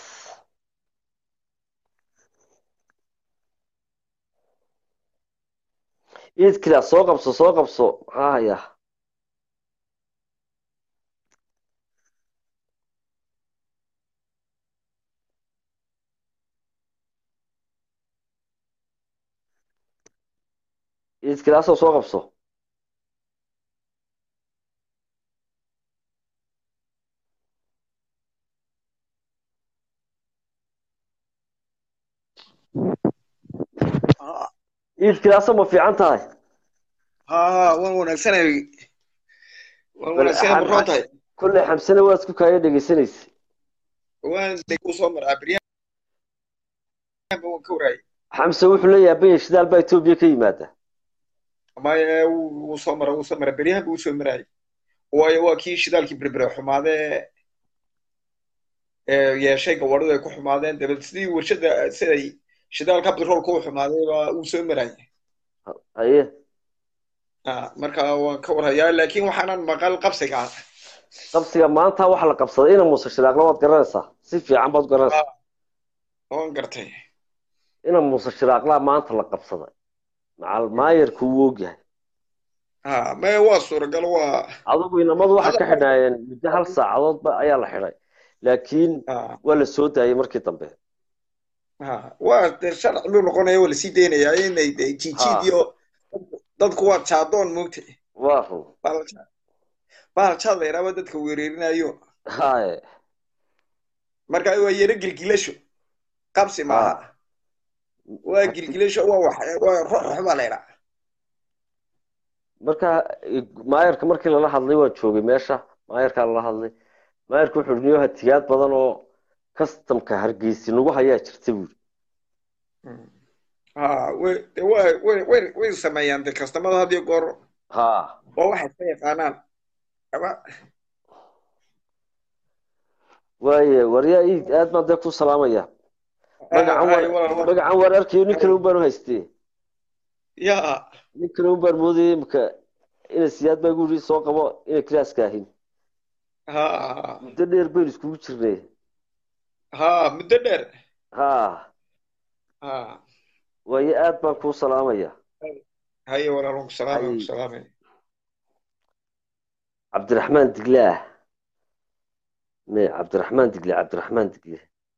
iid kilaas soo qabso soo qabso maxaa haya iid kilaasoo soo qabso iid kilaasoo ma fiican tahay haa waan wanaagsanay waan bal wanaagsanay xam- marroon tahay kolley xamsana waad isku kaaya dhegeysanaysa waan deg u soo maraa beryahanba waan ka waraayay xamse wuxuu la yaaban yahay shidaal baa etoobiya ka yimaada maya wuu soo mara wuu soo mara beryahanba wuu soo maraayay waayo waa kii shidaalkii berbere xumaadee ee yeeshay gawadhadu ay ku xumaadeen dabeed sidii warshada siday shidaalka petroolka u xumaaday baa uu soo maraayay haye Ah, marka waan ka warhayaa laakiin waxaanan maqal qabsiga ah qabsiga maanta waxa la qabsaday ina muuse shiraaqla waad garanaysaa si fiican baad garanaysaa waan gartay ina muuse shiraaqlaa maanta la qabsaday macal maayarku wuu ogyahay ha maya waa suuragal waa adigu inamadu waxay ka xidhnaayeen muddo hal saacadoodba ayaa la xidhay laakiin ah, waa la soo daayay markii dambe ah, waa dee sharci luu noqonaya waa lasii daynayaa inay dee jiijiid Ha. iyo dadku waa jaadoon moogtay waa run bahal jaad bahal jaad la yidhaahdo dadka weerarinayo haye marka waa yaro gilgilasho qabsi maaha waa gilgilasho waa wax waa ruux baa la yidhaha marka maayarka markii lala hadlay waan joogay meesha maayarkaa lala hadlay maayarka wuxuu niyo hatiyaad badan oo kastamka hargeysi nagu hayaa jirta buuri ha way de way way way way sameeyaan de kastamada had iyo goor ha waa waxay iska yaqaanaan ama waaye waryaa ii aad baan dee ku salaamaya magacan Ay, war walaal, magacan war arkayo nin kale un baan u haystee ya nin kale un baan moodayay imika ina siyaad baa igu yidhi soo qabo ina kilaaska ahin ha muddo dheer baynu iskugu jirnay ha muddo dheer ha ha waaye aad baan kuu salaamaya haye walaal waan ku salaamay waan ku Hay. salaamay cabdiraxmaan diglaah me cabdiraxmaan digle cabdiraxmaan digle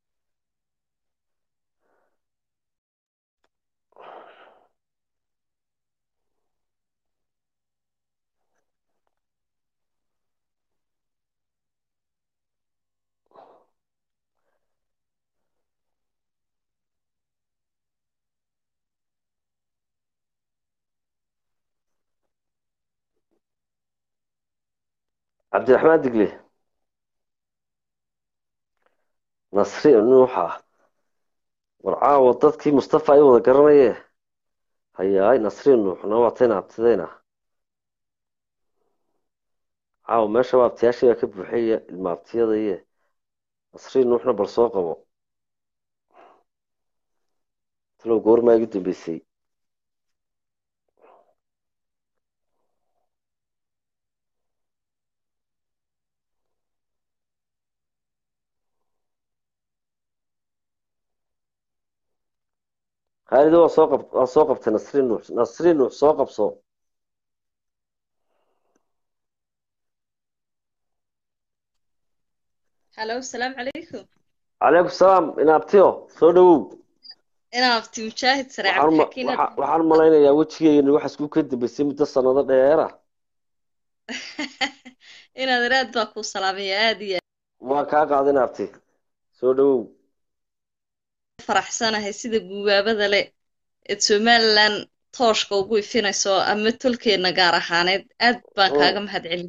cabdiraxmaan digle nasri nuuxa war caawa dadkii mustafa ay wada garanaye hayaay nasri nuuxna waa tayna abtidayna caawa meesha waa abtiyaashii baa ka buuxaya ilma abtiyadaye nasri nuuxna bal soo qabo talow goormaa igu dambeysay khaalido waa soo qab waa soo qabtay nasri nuux nasri nuux soo qabso halo asalaamu calaykum calaykum salaam inaabtiyo soo dhowow inaan abti mujaahid sare waxaan ma- cabdixakiin waxa- waxaan malaynayaa wejigeyga waxa isku ka dambeysay muddo sanado dheera inaad raad baa kuu salaamaya aad iyo waa kaa qaada inaabti soo dhowow aad faraxsanahay sida guubaabada leh eed somalilan tooshka ugu ifinayso ama tolkeenna gaar ahaaneed aad baan Oo. kaaga mahadcelin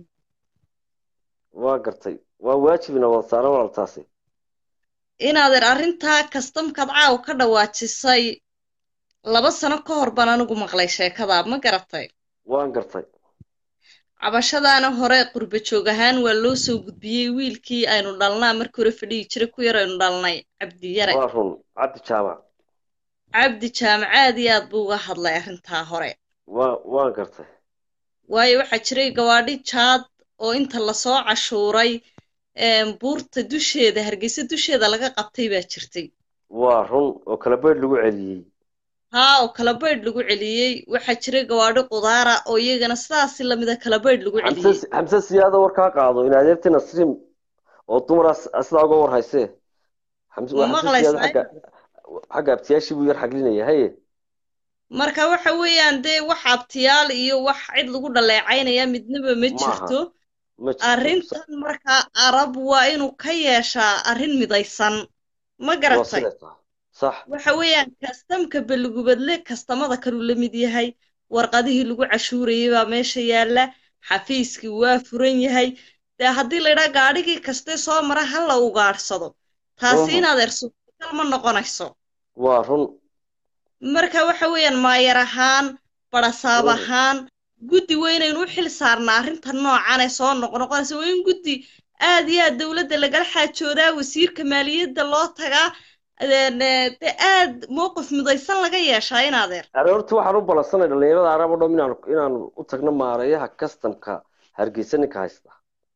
waa gartay waa waajibina wada saaran walaaltaasi inaadeer arrintaa kastamkaad caaw ka dhawaajisay laba sano ka hor baan anigu maqlay sheekada ma garatay waan gartay cabashadaana hore qurba joog ahaan waa loo soo gudbiyey wiilkii aynu dhalnaa markii hore fadhiyi jiray ku yar aynu dhalnay cabdiyare waa run cabdi jaamac cabdi jaamac aad iyo aad buu uga hadlay arrintaa hore waa waan gartay waayo waxaa jiray gawaadhi jaad oo inta lasoo cashuuray em, buurta dusheeda hargeysa dusheeda laga qabtay baa jirtay waa run oo kala beydh lagu celiyey haa oo kala baydh lagu celiyey waxaa jiray gawaadhi qudaara oo iyagana sidaasi lamida kala baydh lagu celiyey xamse xamse siyaada warkaa qaado in adeerti nasriim oo dumara sidaa uga war haysee xamse Ma waa xamse siyaada maqlaysaa? xagga xagga abtiyaashii buu yar xaglinaya haye marka waxa weeyaan dee wax abtiyaal iyo wax cid lagu dhaleecaynaya midnaba ma Maaha. jirto ma jirto arrintan markaa arab waa inuu ka yeeshaa arrin midaysan ma waa garatay siday tahay sax waxa weeyaan kastamka beligubadle kastamada kaluu la mid yahay warqadihii lagu cashuurayay baa meesha yaalla xafiiskii waa furan yahay dee haddii la yidhaha gaadhigii kastee soo mara ha la ugaadhsado taasi Mhm. inaad ersugal ma noqonayso waa run marka waxa weeyaan maayar ahaan barasaab Mhm. ahaan guddi weynaynu u xil saarnaa arrinta noocan ee soo noqnoqonaysa waa in guddi aad iyo aad dowladda lagala xaajoodaa wasiirka maaliyadda loo tagaa een, ee, dee aad mowqif midaysan laga yeeshaa in adeer aroorti waxaan u ballansanay dhalinyarada arab oo dham inaan inaan u tagno maareeyaha kastamka hargeysa ninka haysta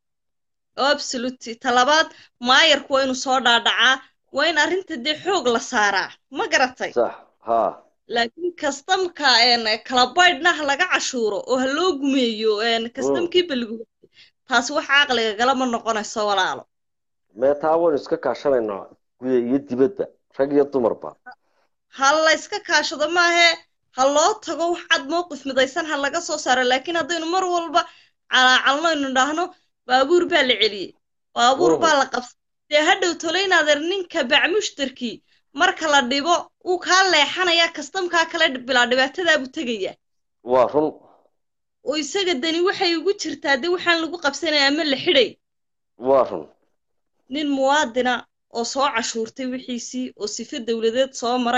absolutely talabaad maayarku waa inuu soo dhaadhacaa waa in arrinta dee xoog la saaraa ma garatay sax haa laakiin kastamka een, kala baydhna ha laga cashuuro oo ha loo gumeeyo een, kastamkii baliguba taasi wax caqliga galama noqonayso walaalo meetaa waynu iska kaashanaynaa guya iyo dibadba rag iyo dumarba ha la iska kaashado maahe ha loo tago wax cad mowqif midaysan ha laga soo saaro laakiin haddaynu mar walba calaacalno aynu idhaahno baabuur baa la celiyey baabuur Mhm. baa la qabsay dee hadhow tolaynadeer ninka bacmushtarkii marka la dhibo uu kaa leexanayaa kastamkaa kale bilaa dhibaatadaabuu tegaya waa run oo isaga dani waxay ugu jirtaa dee waxaan lagu qabsanaya ama la xidhay waa run nin muwaadina oo soo cashuurtay wixiisii oo sife dowladeed soo maray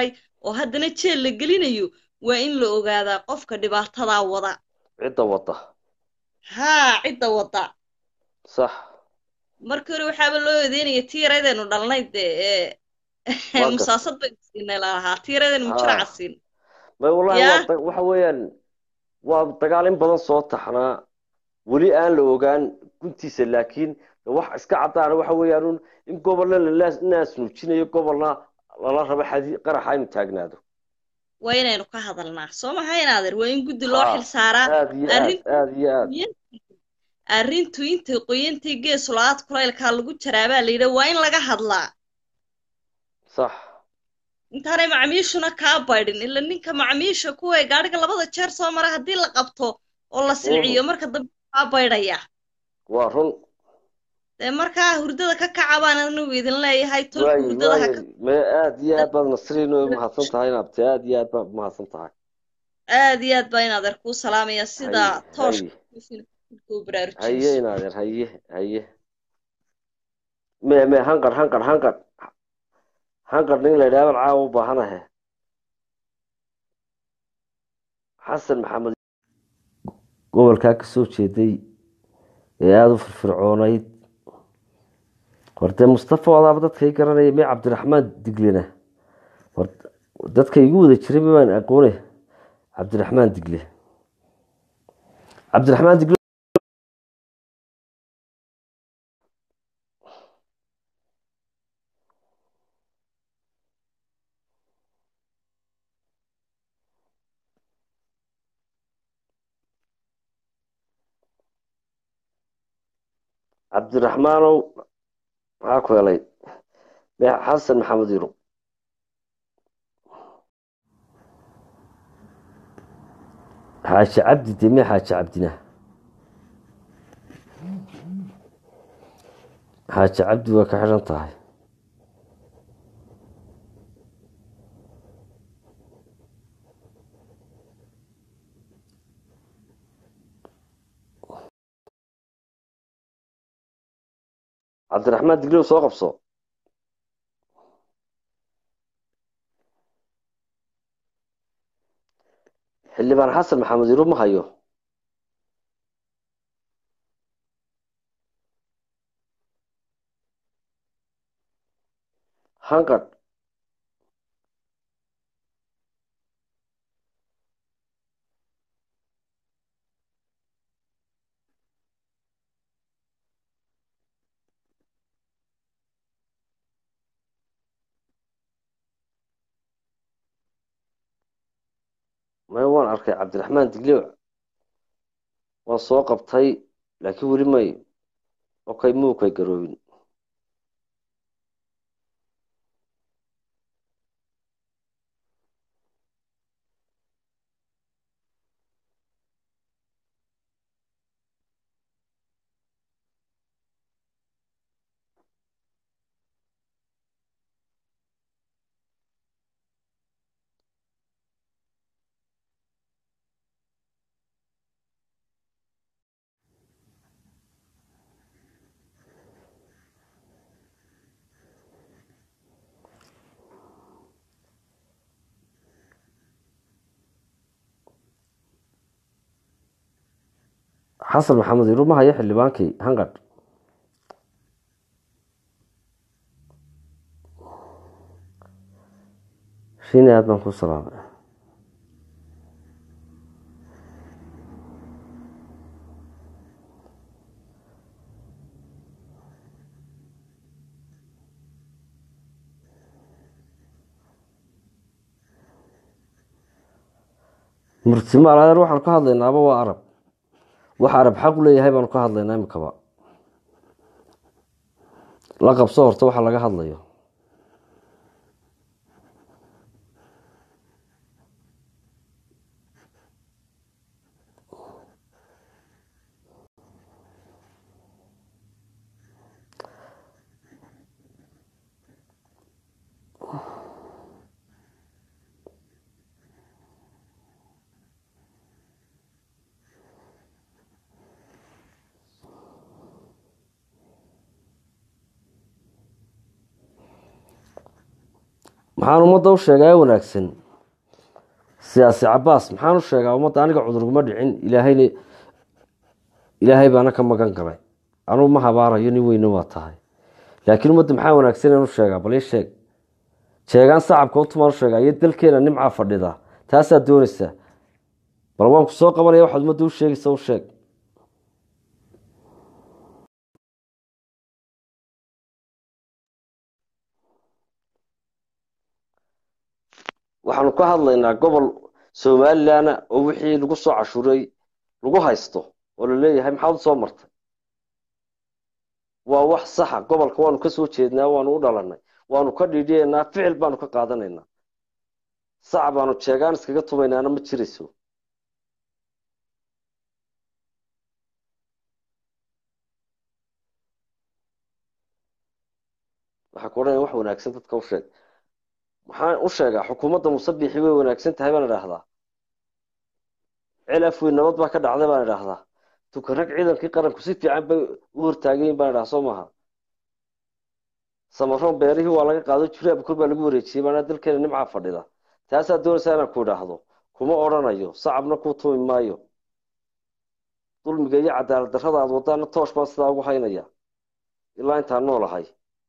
oo haddana jeel la gelinayo waa in la ogaadaa qofka dhibaatadaa wada cidda wada haa cidda wada sax markii hore waxaaba loo eedeynaya tii yareedaynu dhalnay dee ee Waa gartay. musaasad baynu siinay lalahaa tii yareedaynu mujraca Haa. siin may wallahi Yaa. waa da- waxa weeyaan waa dagaal in badan soo taxnaa weli aan la ogaan guntiisa laakiin wax iska caddaana waxa weeyaan un in gobolna lanaas nuujinayo gobolna lala rabo xadi qaraxa inu taagnaado waa inaynu ka hadalnaa soo maha inaadeer waa in guddi loo Haa. xil saaraa aad iyo aad arrin- aad iyo aad arrintu intay qoyantay gees lo-aad kulaylkaa lagu jaraabaa la yidhi waa in laga hadlaa sax intaanay macmiishuna kaa baydhin ila ninka macmiisha kuwa gaadhiga labada jeer soo mara haddii la qabto oo la silciyo marka dambe kaa baydhaya waa run dee markaa hurdada ka kaca baan anigu idin leeyahay tolka waayi hurdada ha ka waayi me aad iyo aad baad nasriin u mahadsan tahay inaabte aad iyo aad baad mahadsan tahay aad iyo aad baa in adeer kuu salaamaya sida Haye, tooshka haye. kuu haye baraarujinayso inaadeer haye haye me me hanqar hanqar hanqar hanqar nin la yidhaha baan caawa u baahanahe xasan maxamed gobolkaa ka soo jeeday ee aada u firfircoonayd horte mustafa wadaaba dadka i garanaya me cabdiraxmaan diglena hor dadka igu wada jiray ma baan aqoone cabdiraxmaan digle cabdiraxmaan digle cabdiraxmaanow maxaa ku helay me xasan maxamed yuro xaaji cabdi de me xaaji cabdina xaaji cabdi waa ka xidhan tahay cabdiraxmaan diglow soo qabso xildhibaan xasan maxamed yuro ma hayo hanqadh may waan arkay cabdiraxmaan diglow waan soo qabtay laakiin weli may okay muukay garoobin xasan maxamed yuro ma hayo xildhibaankii hanqadh shiini aad baan ku salaamay murtimaal adeer waxaanu ka hadlaynaaba waa arab waxa arab xaq u leeyahay baanu ka hadlaynaa imikaba la qabso horta waxa laga hadlayo maxaan ummadda u sheegaa wanaagsan siyaasi cabaas maxaan u sheegaa ummadda aniga cudurguma dhicin ilaahayna ilaahay baana ka magan galay anugu ma habaarayo nin weyne waa tahay laakiin ummadda maxaa wanaagsan inaan u sheegaa bal ii sheeg sheegaan sacabka utumaan u sheegaa iyo dalkeena nimcaa fadhida taasaad doonaysaa bal waan ku soo qabanaya waxaad ummadda u sheegaysa u sheeg waxaanu ka hadlaynaa gobol somalilanna oo wixii lagu soo cashuuray lagu haysto oo la leeyahay maxaad u soo martay waa wax saxa gobolka waanu ka soo jeednaa waanu u dhalanay waanu ka dhiidhiyaynaa ficil baanu ka qaadanaynaa sac baanu jeegaan iskaga tumaynaana ma jirayso waxaa ku odhanaya wax wanaagsan dadka u sheeg maxaan u sheegaa xukuumadda musabixi way wanaagsan tahay baan idhaahdaa cilaf weyn nabad baa ka dhacday baan idhaahdaa tukanrag ciidankii qaranku si fiican bay u hortaagayin baan idhaha soo maaha samaroon beerihii waa laga qaado juri abukor baa lagu wareejiyey baana dalkeena nimcaa fadhida taasaa doonaysaa inaan ku idhaahdo kuma odhanayo sacabna kuu tumi maayo dulmiga iyo cadaalad darrada aad wadaana toosh baan sidaa ugu haynaya ilaa intaan noolahay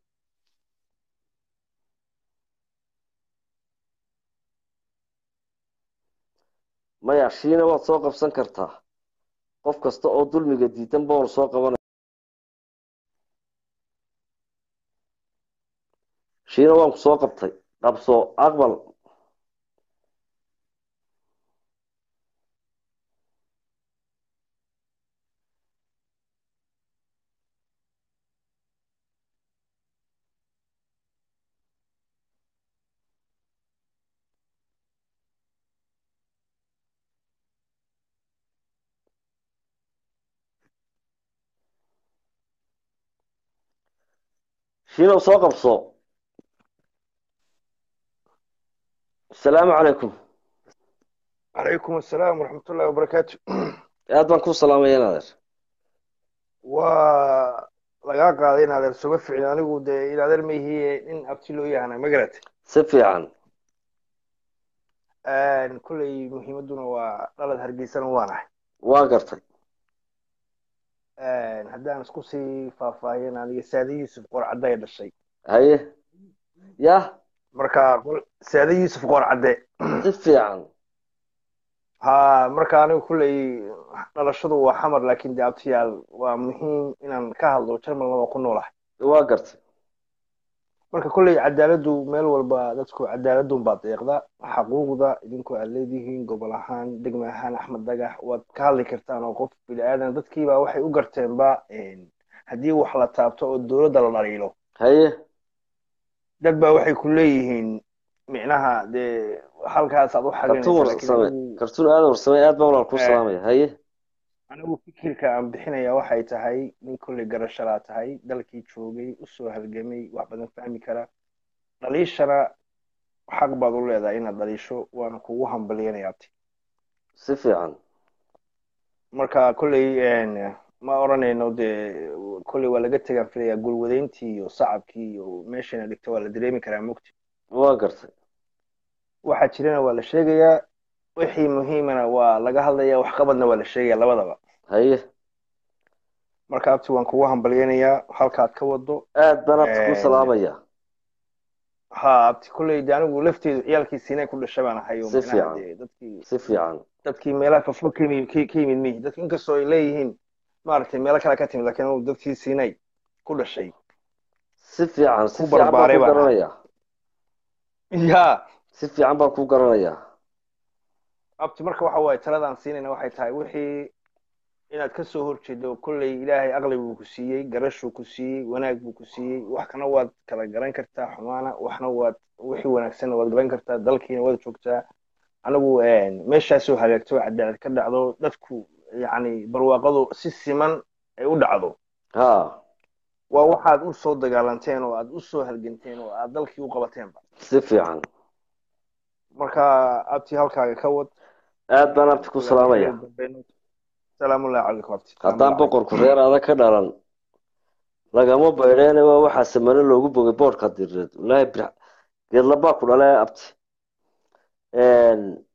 maya shiina waad soo qabsan kartaa qof kasta oo dulmiga diidan baanu soo qabanay shiina waan ku soo qabtay qabso aqbal shiinow soo qabso asalaamu calaykum calaykum assalaam waraxmatullahi wabarakaatu aad baan ku salaamaya inadeer waa lagaa qaaday in adeer suga ficin anigu dee in adeer ma ihiye nin abti loo yahana ma garat si fiican kolley muhiimadduna waa dhalad hargeysana waanahay waa gartay haddaan isku sii faahfaahin aniga saade yuusuf qoor cadday dhashay haye yah marka saade yuusuf qoor cadde si fiican ha marka anigu kolley dhalashadu waa xamar laakiin dee abtiyaal waa muhiim inaan ka hadlo jarmalna waa ku noolahay waa gartay marka kolley cadaaladdu meel walba dadku cadaaladun baa deeqda xaquuqda idinku aad leedihiin gobol ahaan degme ahaan axmed dagax waad ka hadli kartaan oo qof bini aadan dadkiiba waxay u garteenba haddii wax la taabto oo dowladda la dhaliilo haye dad baa waxay ku leeyihiin micnaha dee halkaas aad u kartuun warsame kartuun aada warsame aad baa walaal ku salaamaya haye anigu fikirka aan bixinaya waxay tahay nin kolley garashalaa tahay dalkii joogay usoo halgamay wax badan fahmi kara dhaliishana xaq baad u leedahay inaad dhaliisho waana kugu hambaliyanayaati si fiican marka kolley ma odhanayno dee kolley waa laga tegaan filayaa gulwadeyntii iyo sacabkii iyo meeshayna dhigto waa la dareemi karaa mugti waa gartay waxa jirana waa la sheegayaa wixii muhiimana waa laga hadlaya waxqabadna waa la sheegaya labadaba haye marka abti waan kugu hambalyanayaa halkaad ka wado aad baan abti ku salaamaya ha abti kolley de anigu lafteedu ciyaalkii siinay ku dhashay baan ahay oo Si micnaha fiican. dee dadkii si fiican dadkii meelaha fofog ka yimid ka ka yimid mihi dadki inkastoo ay leeyihiin maaragtay meelo kale ka timid laakiin anigu dadkii siinay ku dhashay si fiican si Ku fiican baan barbaaray ku baan garanaya ya si fiican baan ku garanaya abti marka waxa waaye taladaan siinayna waxay tahay wixii inaad ka soo horjeedo kolley ilaahay aqli buu ku siiyey garashuu ku siiyey wanaag buu ku siiyey waxna waad kala garan kartaa xumaana waxna waad wixii wanaagsanna waad garan kartaa dalkiina waad joogtaa anigu meeshaasoo hagaagto cadaalad ka dhacdo dadku yacni barwaaqadu si siman ay u dhacdo ha waa waxaad u soo dagaalanteen oo aad u soo halganteen oo aad dalkii u qabateenba si fiican marka abti halkaaga ka wad aad baan abti ku salaamaya salaamullahi calaykum abti haddaan boqorku reer adag ka dhalan lagama baydheene waa waxaa samano loogu bogay boodhka direed wallaahi bir geedlabaa ku dhale abti